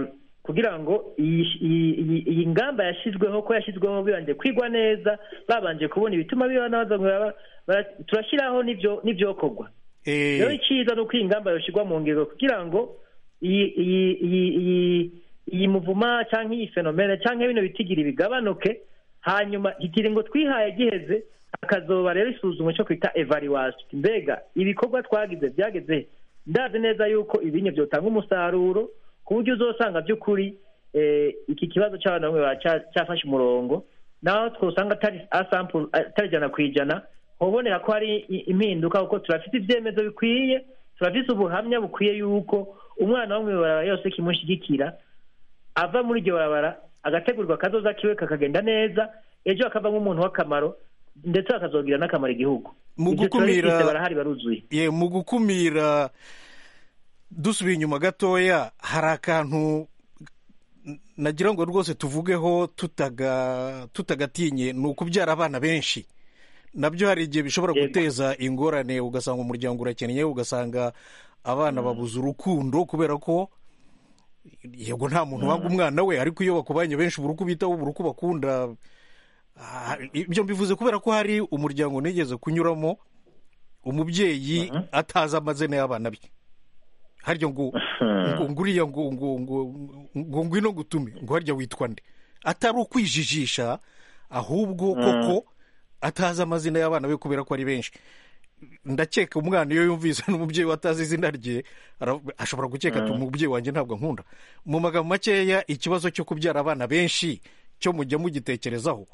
kugira ngo iyi iyi- iyi- iyi ngamba yashyizweho ko yashyizweho bibanje kwigwa neza babanje kubona ibituma bibana baza ngo bara- bara- turashyiraho n'ibyo n'ibyokorwa Eh, rero icyiza ni uko iyi ngamba yashyirwa mu ngiro kugira ngo iyi iyi iyi iyi iyi muvuma cyangwa iyi fenomene cyangwa bino bitigiri bigabanuke hanyuma ikiringo twihaye giheze hakazoba rero isuzumwa cyo kwita evaluation mbega ibikorwa twagize byageze he? ndazi neza yuko ibinye byotanga umusaruro ku buryo uzosanga by'ukuri eh, iki kibazo cy'abana bamwe baba cya- cyafashe umurongo naho twosanga atari asample atari ijana ku ijana hobonera ko hari i- impinduka kuko turafite ibyemezo bikwiye turafite ubuhamya bukwiye yuko umwana wo mu ibarabara yose kimushyigikira ava muri iryo barabara agategurwa akazoza kiwe kakagenda neza ejo akavamo umuntu w'akamaro ndetse akazogira n'akamaro igihugu Mu Ibyo gukumira- turabifite, barahari baruzuye ye mu gukumira dusubiye inyuma gatoya hari akantu n- nagira ngo rwose tuvugeho tutaga tutagatinye ni ukubyara abana benshi nabyo hari igihe bishobora Yego. guteza ingorane ugasanga umuryango urakennye ugasanga abana babuze urukundo kubera ko yego nta muntu wanga umwana we ariko iyo bakubanye benshi ubura uko ubitaho ubura uko bakunda Ah, ibyo mbivuze kubera ko hari umuryango nigeze kunyuramo umubyeyi atazi amazina y'abana be harya ngo ngo ngo uriya ngo ngo ngo ngo ngwino ngutume ngo harya witwa nde atari ukwijijisha ahubwo koko atazi amazina y'abana be kubera ko ari benshi ndakeka umwana iyo yumvise n'umubyeyi we atazi izina rye ara- ashobora gukeka ati umubyeyi wanjye ntabwo ankunda mu magambo makeya ikibazo cyo kubyara abana benshi cyo mujya mugitekerezaho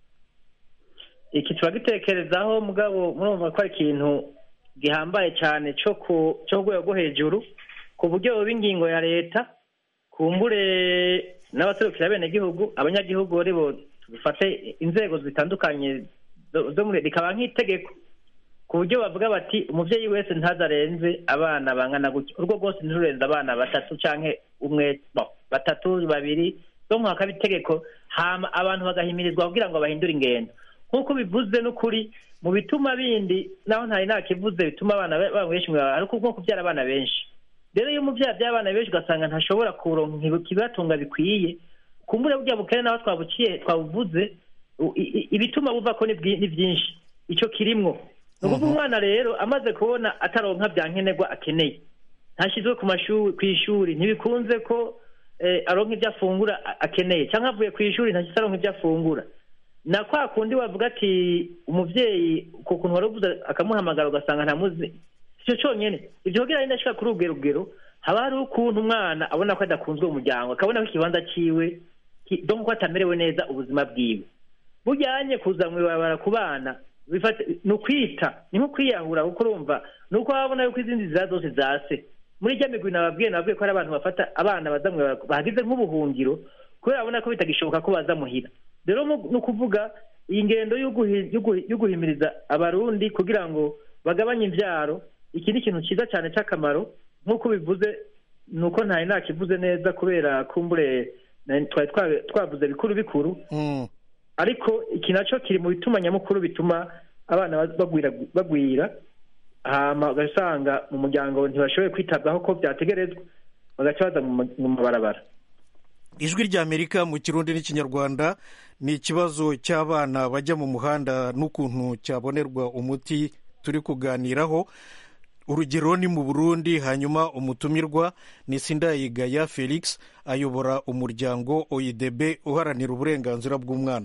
iki turagitekerezaho mugabo murumva ko ari ikintu gihambaye cyane cyo ku cyo ku rwego rwo hejuru ku buryo buba ingingo ya leta kumbure n'abaserukira abenegihugu abanyagihugu ari bo dufate inzego zitandukanye zo zo muri rikaba nk'itegeko ku buryo bavuga bati umubyeyi wese ntazarenze abana bangana gutya urwo rwose ntirurenze abana batatu cyangwa umwe bo, batatu babiri zo mu hakaba itegeko hama abantu bagahimirizwa kugira ngo bahindure ingendo nk'uko bivuze n'ukuri mu bituma bindi naho ntari nakivuze bituma abana be- baba benshi mu ibarabara, ariko nko kubyara abana benshi rero iyo umubyeyi abyaye abana benshi ugasanga ntashobora kuronka ikibatunga bikwiye kumbure burya bukene naho twabuciye twabuvuze u- i- i- ibituma buva ko ni bwi- ni byinshi icyo kirimwo ni ukuvuga umwana rero amaze kubona ataronka bya nkenerwa akeneye ntashyizwe ku mashuri ku ishuri ntibikunze ko eh, aronka ibyo afungura a- akeneye cyangwa avuye ku ishuri ntashyize aronka ibyo afungura na kwa kundi wavuga ati umubyeyi ku kuntu wari uvuze akamuhamagara ugasanga ntamuzi icyo cyonyine ibyo kugira ngo ndashaka kuri urwo rugero haba hari ukuntu umwana abona ko adakunzwe mu muryango akabona ko ikibanza cyiwe ki- donc ko atamerewe neza ubuzima bwiwe bujyanye kuza mu ibarabara ku bana bifata- ni ukwita ni nko kwiyahura kuko urumva ni uko wabona yuko izindi nzira zose zase muri rya migwi nababwiye nababwiye ko hari abantu bafata abana baza mu ibarabara bahagize nk'ubuhungiro kubera babona ko bitagishoboka ko baza muhira rero mu- ni ukuvuga iyi ngendo yo guhi- yo guhi- yo guhimiriza abarundi kugira ngo bagabanye imbyaro iki ni ikintu cyiza cyane cy'akamaro nk'uko bivuze ni uko ntari nakivuze neza kubera kumbure na- twari twa- twavuze bikuru bikuru Mm. ariko iki nacyo kiri mu bituma nyamukuru bituma abana bagwira bagwira hama ugasanga mu muryango ntibashoboye kwitabwaho ko byategerezwa bagaca baza mu ma- mu mabarabara ijwi ry'amerika mu kirundi n'ikinyarwanda ni ikibazo cy'abana bajya mu muhanda n'ukuntu cyabonerwa umuti turi kuganiraho urugero ni mu burundi hanyuma umutumirwa ni sindayigaya felix ayobora umuryango oidb uharanira uburenganzira bw'umwana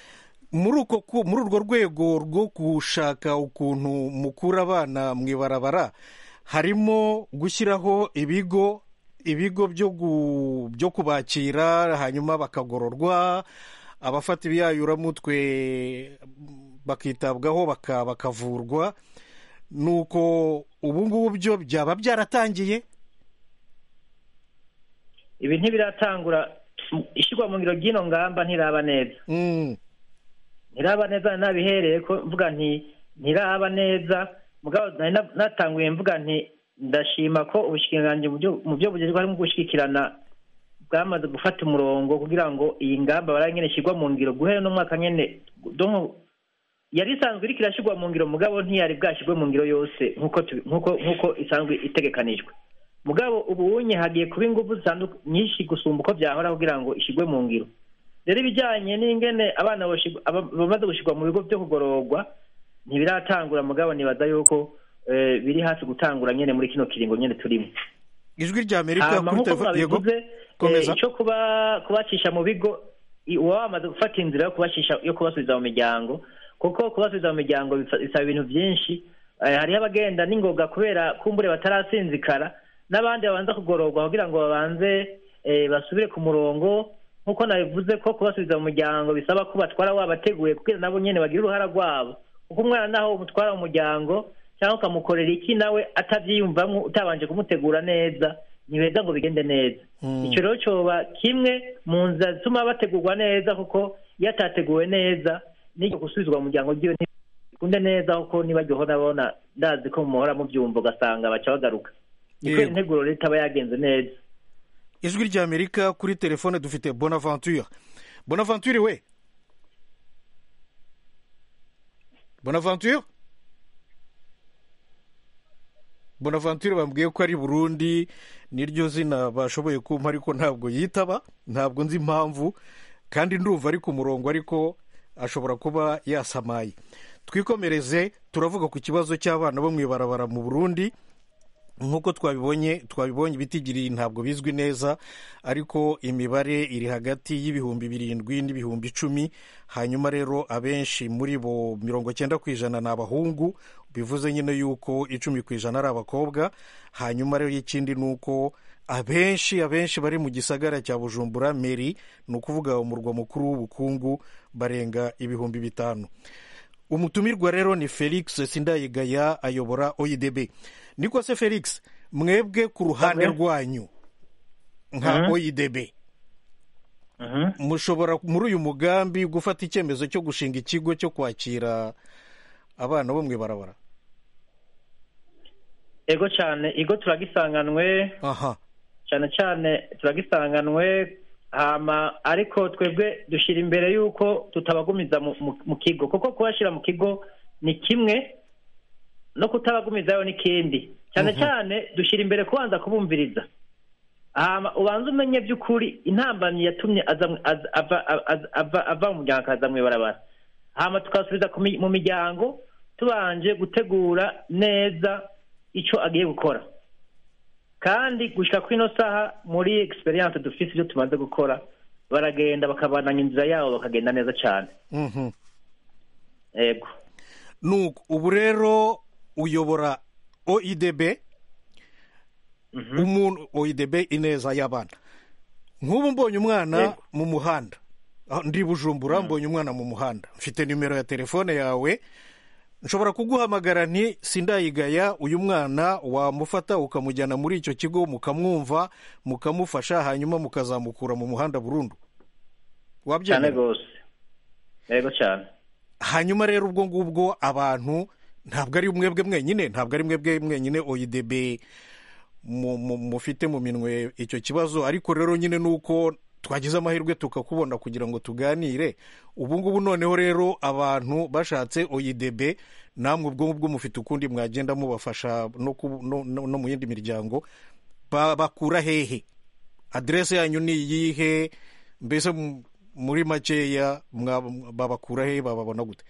muri uko ku- muri urwo rwego rwo gushaka ukuntu mukura abana mu ibarabara harimo gushyiraho ibigo ibigo byo gu- byo kubakira hanyuma bakagororwa abafata ibiyayuramutwe bakitabwaho baka- bakavurwa nuko ubu ngubu byo byaba byaratangiye ibi ntibiratangura ishyirwa mu ngiro ry'ino ngamba ntiraba neza Mm, ntiraba neza nabihereye ko mvuga nti ntiraba neza mugabo nari na- natanguye mvuga nti ndashima ko ubushikiranganji mu byo- mu byo bugezweho harimo gushyigikirana bwamaze gufata umurongo kugira ngo iyi ngamba baraye nyene ishyirwa mu ngiro guhera n'umwaka nyene donc yari isanzwe iriko irashyirwa mu ngiro mugabo ntiyari bwashyirwe mu ngiro yose nk'uko tubi- nk'uko nk'uko isanzwe itegekanijwe mugabo ubu unye hagiye kuba ingufu zitandu- nyinshi gusumba uko byahora kugira ngo ishyirwe mu ngiro rero ibijyanye n'ingene abana boshigwa- aba- bamaze gushyirwa mu bigo byo kugororwa ntibiratangura mugabo nibaza yuko eh, biri hafi gutangura nyene muri kino kiringo nyene turimo ijwi rya amerika hama kuri nk'uko telefone yego mwabivuze komeza eh, icyo kuba kubacisha mu bigo i- uba wamaze gufata inzira yo kubacisha yo kubasubiza mu miryango kuko kubasubiza mu miryango bifa- bisaba ibintu byinshi Eh, hariho abagenda n'ingoga kubera kumbure batarasinzikara n'abandi babanza kugororwa kugira ngo babanze eh, basubire ku murongo nk'uko nabivuze ko kubasubiza mu muryango bisaba ko batwara wabateguye kugira nabo nyene bagire uruhara rwabo kuko umwana naho umutwara mu muryango cyangwa ukamukorera iki nawe atabyiyumvamo utabanje kumutegura neza ntibeza ngo bigende neza Mm. icyo rero cyoba kimwe mu nzira zituma bategurwa neza kuko iyo atateguwe neza n'icyo gusubizwa mu muryango ryiwe ntibikunde neza kuko nibajyaho nabona ndazi ko muhora mubyumva ugasanga baca bagaruka niko Yego. integuro rero itaba yagenze neza ijwi rya amerika kuri telefone dufite bonaventure bonaventure we bonaventure bonaventure bambwiye ko ari burundi niryo zina bashoboye kumpa ariko ntabwo yitaba ntabwo nzi impamvu kandi ndumva ari ku murongo ariko ashobora kuba yasamaye twikomereze turavuga ku kibazo cy'abana bo mu ibarabara mu burundi nk'uko twabibonye twabibonye ibitigiri ntabwo bizwi neza ariko imibare iri hagati y'ibihumbi birindwi n'ibihumbi icumi hanyuma rero abenshi muri bo mirongo cyenda ku ijana ni abahungu bivuze nyine yuko icumi ku ijana ari abakobwa hanyuma rero ikindi ni uko abenshi abenshi bari mu gisagara cya bujumbura meri ni ukuvuga umurwa mukuru w'ubukungu barenga ibihumbi bitanu umutumirwa rero ni felix sindayigaya ayobora oidb niko se felix mwebwe ku ruhande Abe. rwanyu nka Mhm. oidb Mhm. mushobora muri uyu mugambi gufata icyemezo cyo gushinga ikigo cyo kwakira abana bo mu ibarabara ego cyane igo turagisanganwe aha cyane cyane turagisanganwe hama ariko twebwe dushyira imbere y'uko tutabagumiza mu, mu, mu kigo kuko kubashyira mu kigo ni kimwe no kutabagumizayo n'ikindi cyane Mhm. cyane dushyira imbere kubanza kubumviriza hama ubanza umenye by'ukuri intambamyi yatumye aza mu- aza- ava aza- ava- ava mu muryango akaza mu ibarabara hama tukasubiza ku mi- mu miryango tubanje gutegura neza icyo agiye gukora kandi gushyira kuri ino saha muri egisperiyanse dufite ibyo tumaze gukora baragenda bakabananya inzira yabo bakagenda neza cyane Mhm. yego nuko ubu rero uyobora oidb umuntu oidb ineza y'abana nk'ubu mbonye umwana Yego. mu muhanda Ah, ndi bujumbura mbonye umwana mu muhanda mfite nimero ya telefone yawe nshobora kuguhamagara nti sindayigaya uyu mwana wamufata ukamujyana muri icyo kigo mukamwumva mukamufasha hanyuma mukazamukura mu muhanda burundu cyane wabyemera rwose yego cyane hanyuma rero ubwo ngubwo abantu ntabwo ari mwebwe mwenyine ntabwo ari mwebwe mwenyine oidb mu- mu- mufite mu minwe icyo kibazo ariko rero nyine ni uko twagize amahirwe tukakubona kugira ngo tuganire ubu ngubu noneho rero abantu bashatse oidb namwe ubwo ngubwo mufite ukundi mwagenda mubafasha no, ku- no, no, no mu yindi miryango Ba- bakura hehe aderese yanyu ni iyihe mbese m- muri makeya mwa- babakura hehe bababona gute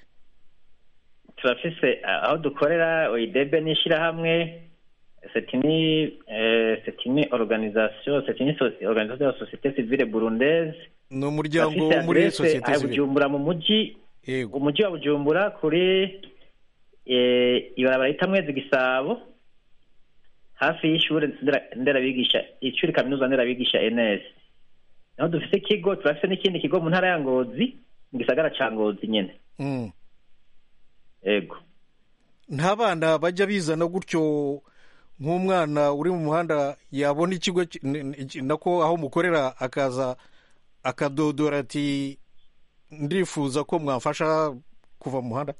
turafise ah, aho dukorera oidebe n'ishyirahamwe c'est une eh, c'est une organisation c'est une soci- organisation de la société civile burundaise ni umuryango Turafise wo muri adresse sosiyete aha sivile bujumbura mu mujyi yego umujyi wa bujumbura kuri eh, ibarabara rita mwezi gisabo hafi y'ishuri ndera- nderabigisha ishuri kaminuza nderabigisha ns naho dufise ikigo turafise n'ikindi kigo mu ntara ya ngozi mu gisagara ca ngozi nyene Mm. yego nta bana bajya bizana gutyo nk'umwana uri mu muhanda yabona ikigo ki- n- n- nako aho mukorera akaza akadodora ati ndifuza ko mwamfasha kuva mu muhanda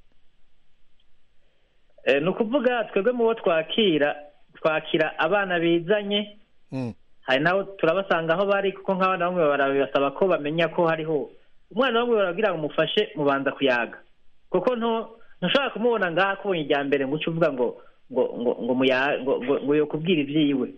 Eh, ni ukuvuga twebwe mu bo twakira twakira abana bizanye Mm. hari nabo turabasanga aho bari kuko nk'abana bamwe barabasaba ko bamenya ko hariho umwana bamwe barabwira ngo umufashe mubanza kuyaga kuko nto ntushobora kumubona ngaha akubonye ijya mbere ngo uce uvuga ngo ngo ngo ngo muya ngo ngo ngo yo kubwira ibyiwe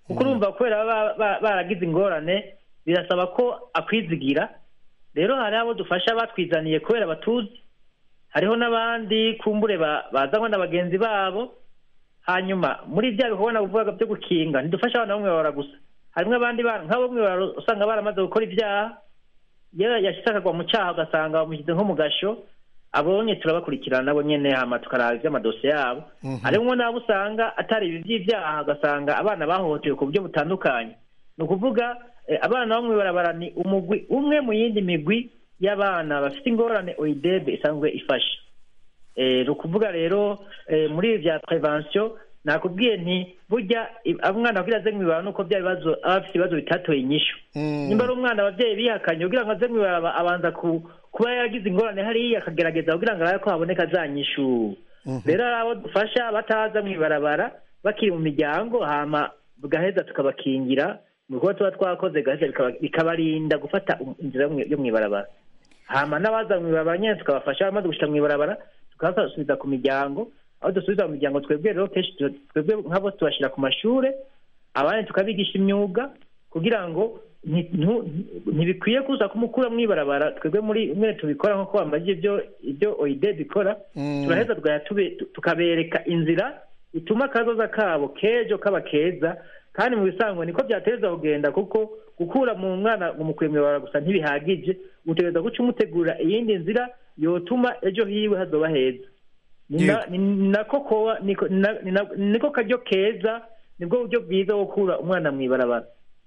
kuko urumva kubera baba ba- baragize ingorane birasaba ko akwizigira rero hari abo dufasha batwizaniye kubera batuzi hariho n'abandi kumbure ba- bazanwa na bagenzi babo hanyuma muri bya bikorwa navugaga byo gukinga ntidufasha abana bamwe barara gusa harimo abandi bana nk'abo bamwe barara usanga baramaze gukora ibyaha iyo yashyize akagwa mu cyaha ugasanga bamushyize nko mu gasho abonye turabakurikirana nabo nyene hama tukaraba ivy'amadosiye yabo harimwo n'abo usanga atari ibi vy'ivyaha ugasanga abana bahohotewe ku buryo butandukanye ni ukuvuga eh, abana bo mw'ibarabara ni umugwi umwe mu yindi migwi y'abana bafite ingorane oidebe isanzwe ifasha Eh, ni ukuvuga rero eh, muri ibi vya prevention nakubwiye nti burya i- umwana kugira aze mw'ibarabara nuko bya bibazo aba afite ibibazo bitatoye inyishu nimba ari umwana abavyeyi bihakanye kugira ngo aze mw'ibarabara abanza ku kuba yaragize ingorane hariya akagerageza kugira ngo arabe ko haboneka za nyishu rero hari abo dufasha bataza mw'ibarabara bakiri mu miryango hama bugaheza tukabakingira mu bikorwa tuba twakoze gaheza bikaba- bikabarinda gufata um- inzira yo mwi- yo mw'ibarabara hama n'abaza mw'ibarabara nyene tukabafasha bamaze gushika mw'ibarabara tukabasubiza ku miryango aho dusubiza mu miryango twebwe rero kenshi tu- twebwe nk'abo tubashira ku mashure abandi tukabigisha imyuga kugira ngo nti- ntu- ntibikwiye kuza kumukura mw'ibarabara twebwe muri mwe tubikora nk'uko bambaje ibyo ibyo oide bikora Mm. turaheza tugahita tube- tu- tukabereka inzira ituma akazoza kabo kejo kaba keza kandi mu bisanzwe niko byatereza kugenda kuko gukura mu mwana umukuye mw'ibarabara gusa ntibihagije utegereza guca umutegurira iyindi nzira yotuma ejo hiwe hazoba heza ni na- Yego. ni nako koba niko na- ni na- niko karyo keza nibwo buryo bwiza bwo gukura umwana mw'ibarabara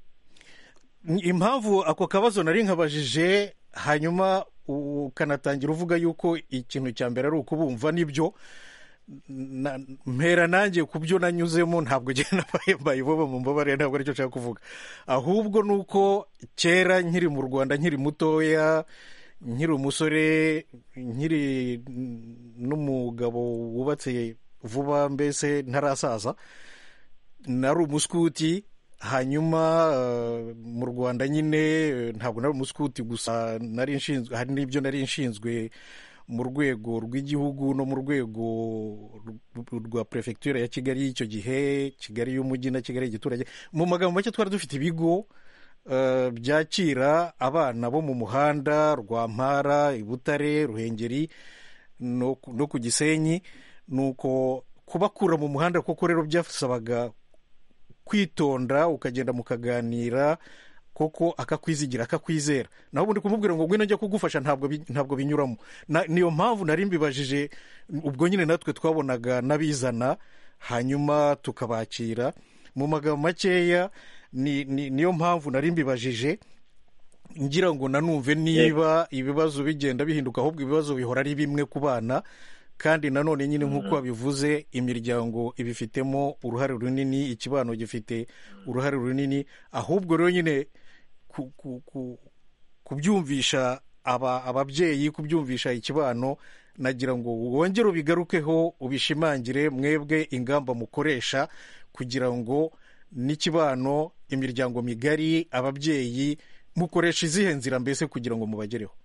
impamvu ako kabazo nari nkabajije hanyuma ukanatangira uvuga yuko ikintu cya mbere ari ukubumva nibyo na- mpera nanjye ku byo nanyuzemo ntabwo ugenda mbayiboba mu mbabare ntabwo aricyo nshaka kuvuga ahubwo ni uko kera nkiri mu rwanda nkiri mutoya nkiri umusore nkiri n'umugabo wubatse vuba mbese ntarasaza nari umuskuti hanyuma eh, mu rwanda nyine eh, ntabwo nari umuskuti gusa nari nshinzwe hari n'ibyo nari nshinzwe mu rwego rw'igihugu no mu rwego rw- rwa perefegitura ya kigali y'icyo gihe kigali y'umujyi na kigali y'igiturage mu magambo make twari dufite ibigo eh, byakira abana bo mu muhanda rwampara i butare ruhengeri no ku- no ku gisenyi nuko kubakura mu muhanda koko rero byasabaga kwitonda ukagenda mukaganira koko akakwizigira akakwizera naho ubundi kumubwira ngo ngwino njya kugufasha ntabwo bi- ntabwo binyuramo Na- niyo mpamvu nari mbibajije ubwo nyine natwe twabonaga n'abizana hanyuma tukabakira mu magambo makeya ni, ni, niyo mpamvu nari mbibajije ngira ngo nanumve niba ibibazo bigenda bihinduka ahubwo ibibazo bihora ari bimwe ku bana kandi nanone nyine nk'uko wabivuze imiryango ibifitemo uruhare runini ikibano gifite uruhare runini ahubwo rero nyine ku- ku- ku- kubyumvisha aba- ababyeyi kubyumvisha ikibano nagira ngo wongere ubigarukeho ubishimangire mwebwe ingamba mukoresha kugira ngo n'ikibano imiryango migari ababyeyi mukoresha izihe nzira mbese kugira ngo mubagereho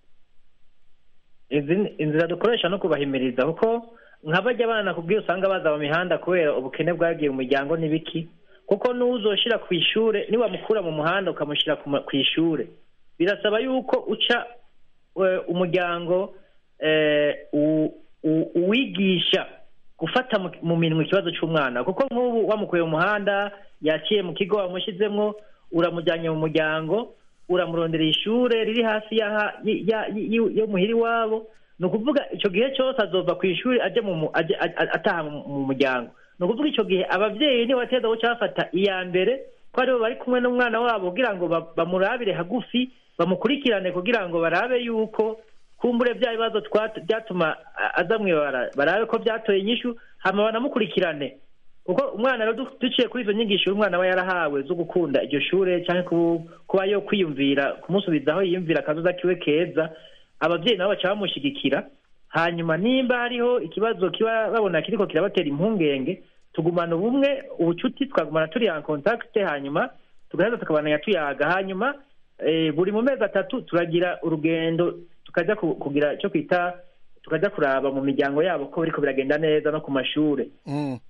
Izi- inzira dukoresha no kubahimiriza kuko nka bajya abana kubwiyo usanga baza mu mihanda kubera ubukene bwagiye mu miryango n'ibiki kuko n'uzoshira ku ishure niwamukura mu muhanda ukamushyira ku ma- ku ishure birasaba yuko uca eh, umuryango eh, u- u- uwigisha gufata mu- mu minwe ikibazo cy'umwana kuko nk'ubu wamukuye mu muhanda yaciye mu kigo wamushyizemo uramujyanye mu muryango uramuronderera ishure riri hafi y'aha- y- ya- y- yo muhira iwabo ni ukuvuga icyo gihe cyose azova ku ishuri ajya mu mu- ajya- a- a- ataha mu mu muryango ni ukuvuga icyo gihe ababyeyi niba bateza guca bafata iya mbere ko aribo bari kumwe n'umwana wabo kugira ngo ba- bamurabire hagufi bamukurikirane kugira ngo barabe yuko kumbure bya bibazo twat- byatuma a- aza mwibara barabe ko byatoye inyishu hama banamukurikirane kuko umwana rero du- duciye kuri izo nyigisho umwana aba yarahawe zo gukunda iryo shure cyangwa ku- kuba yo kwiyumvira kumusubiza aho yiyumvira akazoza kiwe keza ababyeyi nabo baca bamushyigikira hanyuma nimba hariho ikibazo kiba babona kiriko kirabatera impungenge tugumana ubumwe ubucuti twagumana turi en contact hanyuma tugaheza tukabananya tuyaga hanyuma eh, buri mu mezi atatu turagira urugendo tukajya ku- kugira icyo kwita tukajya kuraba mu miryango yabo ko biriko biragenda neza no ku mashure Mm.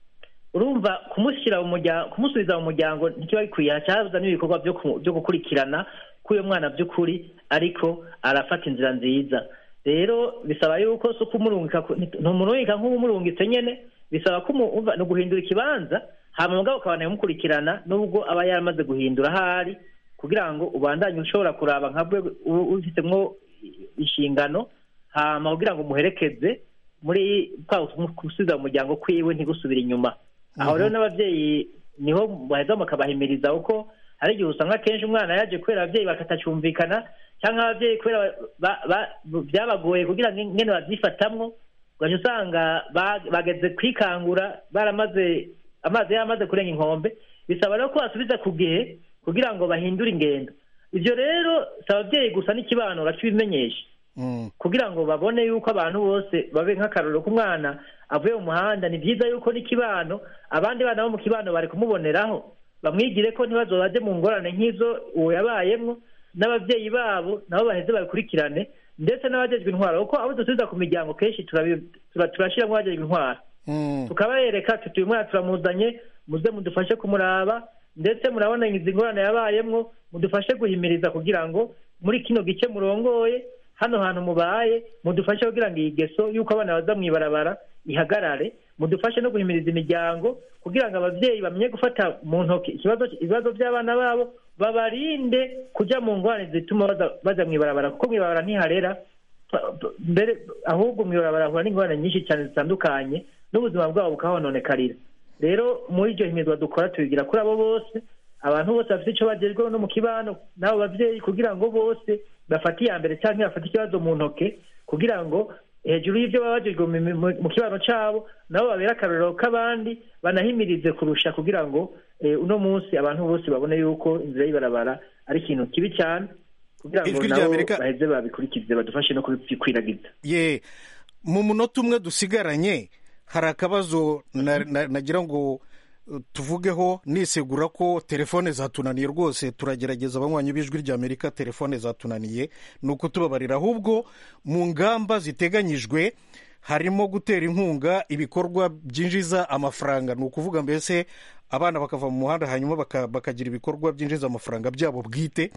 urumva kumushyira mu muryango kumusubiza mu muryango ntikiba bikwiye hacaza n'ibikorwa byo ku- byo gukurikirana k'uyo mwana by'ukuri ariko arafata inzira nziza rero bisaba yuko si ukumurungika ku- ntumurungika nk'umurungitse nyene bisaba ko umu- umva, ni uguhindura ikibanza hama mugabo ukabana umukurikirana nubwo aba yaramaze guhindura ahari kugira ngo ubandanye ushobora kuraba nka bwe u- ufisemwo inshingano hama kugira ngo umuherekeze muri kwa gusubiza mu muryango kwiwe ntigusubire inyuma aho rero n'ababyeyi niho baheza bakabahimiriza kuko hari igihe usanga akenshi umwana yaje kubera ababyeyi bakatacyumvikana cyangwa ababyeyi kubera ba- ba- byabagoye kugira ngo ingene babyifatamwo ugaca usanga ba- bageze kwikangura baramaze amazi yaramaze kurenga inkombe bisaba rero ko basubiza ku gihe kugira ngo bahindure ingendo ibyo rero si ababyeyi gusa n'ikibano bakibimenyesha Mm. kugira ngo babone yuko abantu bose babe nk'akarorero k'umwana avuye mu muhanda ni byiza yuko n'ikibano abandi bana bo mu kibano bari kumuboneraho bamwigire ko ntibazo baje mu ngorane nk'izo uwo yabayemwo n'ababyeyi babo nabo baheze babikurikirane ndetse n'abajejwe intwaro kuko abo dusubiza ku miryango kenshi turabi- tura- turashiramo abajejwe intwaro Mm. tukabereka tuti uyu mwana turamuzanye muze mudufashe kumuraba ndetse murabona izi ngorane yabayemwo mudufashe guhimiriza kugira ngo muri kino gice murongoye hano hantu mubaye mudufashe kugira ngo iyi geso y'uko abana baza mu ibarabara ihagarare mudufashe no guhimiriza imiryango kugira ngo ababyeyi bamenye gufata mu ntoki ikibazo ibibazo by'abana babo babarinde kujya mu ngorane zituma baza- baja mu ibarabara kuko mu ibarabara ntiharera pa- pa- mbere ahubwo mu ibarabara hahura n'ingorane nyinshi cyane zitandukanye n'ubuzima bwabo bukahononekarira rero muri iryo himizwa dukora tubigira kuri abo bose abantu bose bafite icyo bagezweho no mu kibano n'abo babyeyi kugira ngo bose bafate iya mbere cyangwa bafate ikibazo mu ntoke kugira ngo hejuru y'ibyo baba bagejwe mu- mu- mu kibano cyabo nabo babere akarorero k'abandi banahimirize kurusha kugira ngo eh, uno munsi abantu bose babone yuko inzira y'ibarabara ari ikintu kibi cyane kugira ngo Ijwi nabo ry'Amerika- baheze babikurikize badufashe no kubikwiragiza ye mu munota umwe dusigaranye hari akabazo na- na- nagira ngo uh, tuvugeho nisegura ko telefone zatunaniye rwose turagerageza abanywanyi b'ijwi ry'amerika telefone zatunaniye ni ukutubabarira ahubwo mu ngamba ziteganyijwe harimo gutera inkunga ibikorwa byinjiza amafaranga ni ukuvuga mbese abana bakava mu muhanda hanyuma baka- bakagira ibikorwa byinjiza amafaranga byabo bwite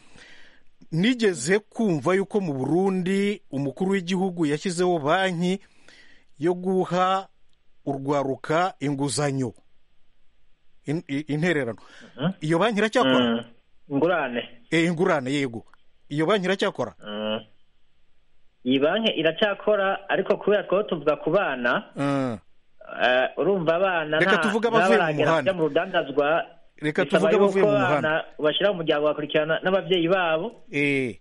nigeze kumva yuko mu burundi umukuru w'igihugu yashyizeho banki yo guha urwaruka inguzanyo In- i- intererano iyo banki iracyakora Mm. ingurane Eh, ingurane yego iyo banki iracyakora Mm. iyi banki iracyakora ariko kubera twaba tuvuga ku bana Ah, eh, urumva abana Reka nta- tuvuge abavuye mu ntabaragera muhanda. kujya mu rudandazwa Reka bisaba tuvuge abavuye yuko mu abana muhanda. bashyira mu muryango bagakurikirana n'ababyeyi babo eh,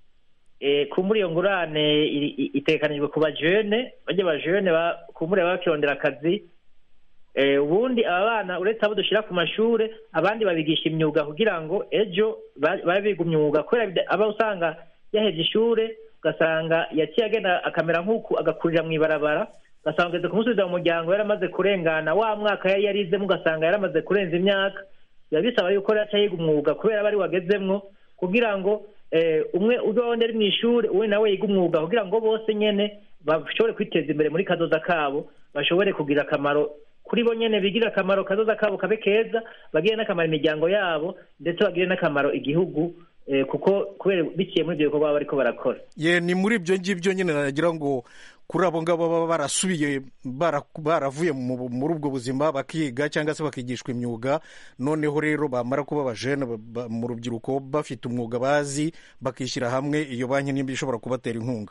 eh, kumbura iyo ngurane iri- i- itegekanijwe ku bajene bajya bajene ba- kumbura bakirondera akazi eh, ubundi aba bana uretse abo dushyira ku mashure abandi babigisha imyuga kugira ngo ejo ba- babe biga umwuga kubera bida- aba usanga yaheze ishure ugasanga yaciye agenda akamera nk'uku agakurira mu ibarabara ugasanga ugeze kumusubiza mu muryango yaramaze kurengana wa mwaka yari yarizemo ugasanga yaramaze kurenza imyaka biba bisaba yuko rero aca yiga umwuga kubera aba ari wagezemwo kugira ngo eh, umwe uzondi ari mu ishuri uwe nawe yiga umwuga kugira ngo bose nyene bashobore kwiteza imbere muri kazoza kabo bashobore kugira akamaro kuri bo nyene bigirire akamaro kazoza kabo kabe keza bagire n'akamaro imiryango yabo ndetse bagire n'akamaro igihugu eh, kuko kubera biciye muri ibyo bikorwa baba bariko barakora ye ni muri ibyo ngibyo nyine nagira ngo kuri abo ngabo baba barasubiye bara- baravuye mu- muri ubwo buzima bakiga cyangwa se bakigishwa imyuga noneho rero bamara kuba abajene ba- ba- mu rubyiruko bafite umwuga bazi bakishyira hamwe iyo banki nimba ishobora kubatera inkunga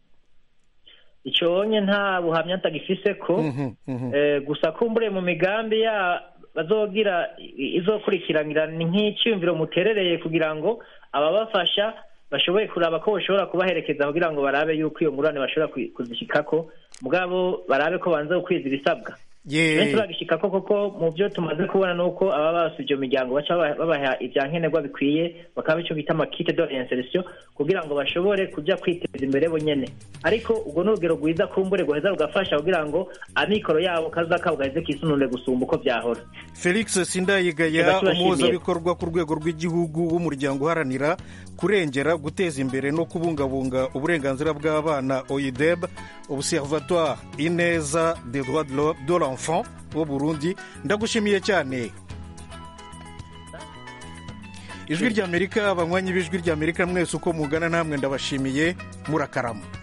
ico nye nta buhamya ntagifise ko Mhm, mhm. Eh, gusa kumbure mu migambi ya bazogira i- izokurikiranira ni nk'iciyumviro muterereye kugira ngo ababafasha bashoboye kuraba ko bashobora kubaherekeza kugira ngo barabe yuko iyo ngurane bashobora kwi- kuzishikako mugabo barabe ko banza gukwiza ibisabwa benshi ye bagishikako koko mu byo tumaze kubona ni uko ababa basuye iyo miryango baca baba- babaha ibya nkenerwa bikwiye bakaba icyo bita amakite de reinsertion kugira ngo bashobore kujya kwiteza imbere bo nyene ariko ubwo ni urugero rwiza kumbure guheza rugafasha kugira ngo amikoro yabo kaza kabo gaheze kisunure gusumba uko byahora felix sindayigaya Reka tubashimire. umuhuzabikorwa ku rwego rw'igihugu w'umuryango uharanira kurengera guteza imbere no kubungabunga uburenganzira bw'abana oideb observatoire ineza des droits de l'o- de l'enfant wo burundi ndagushimiye cyane ijwi ry'amerika abanywanyi b'ijwi ry'amerika mwese uko mugana namwe ndabashimiye murakarama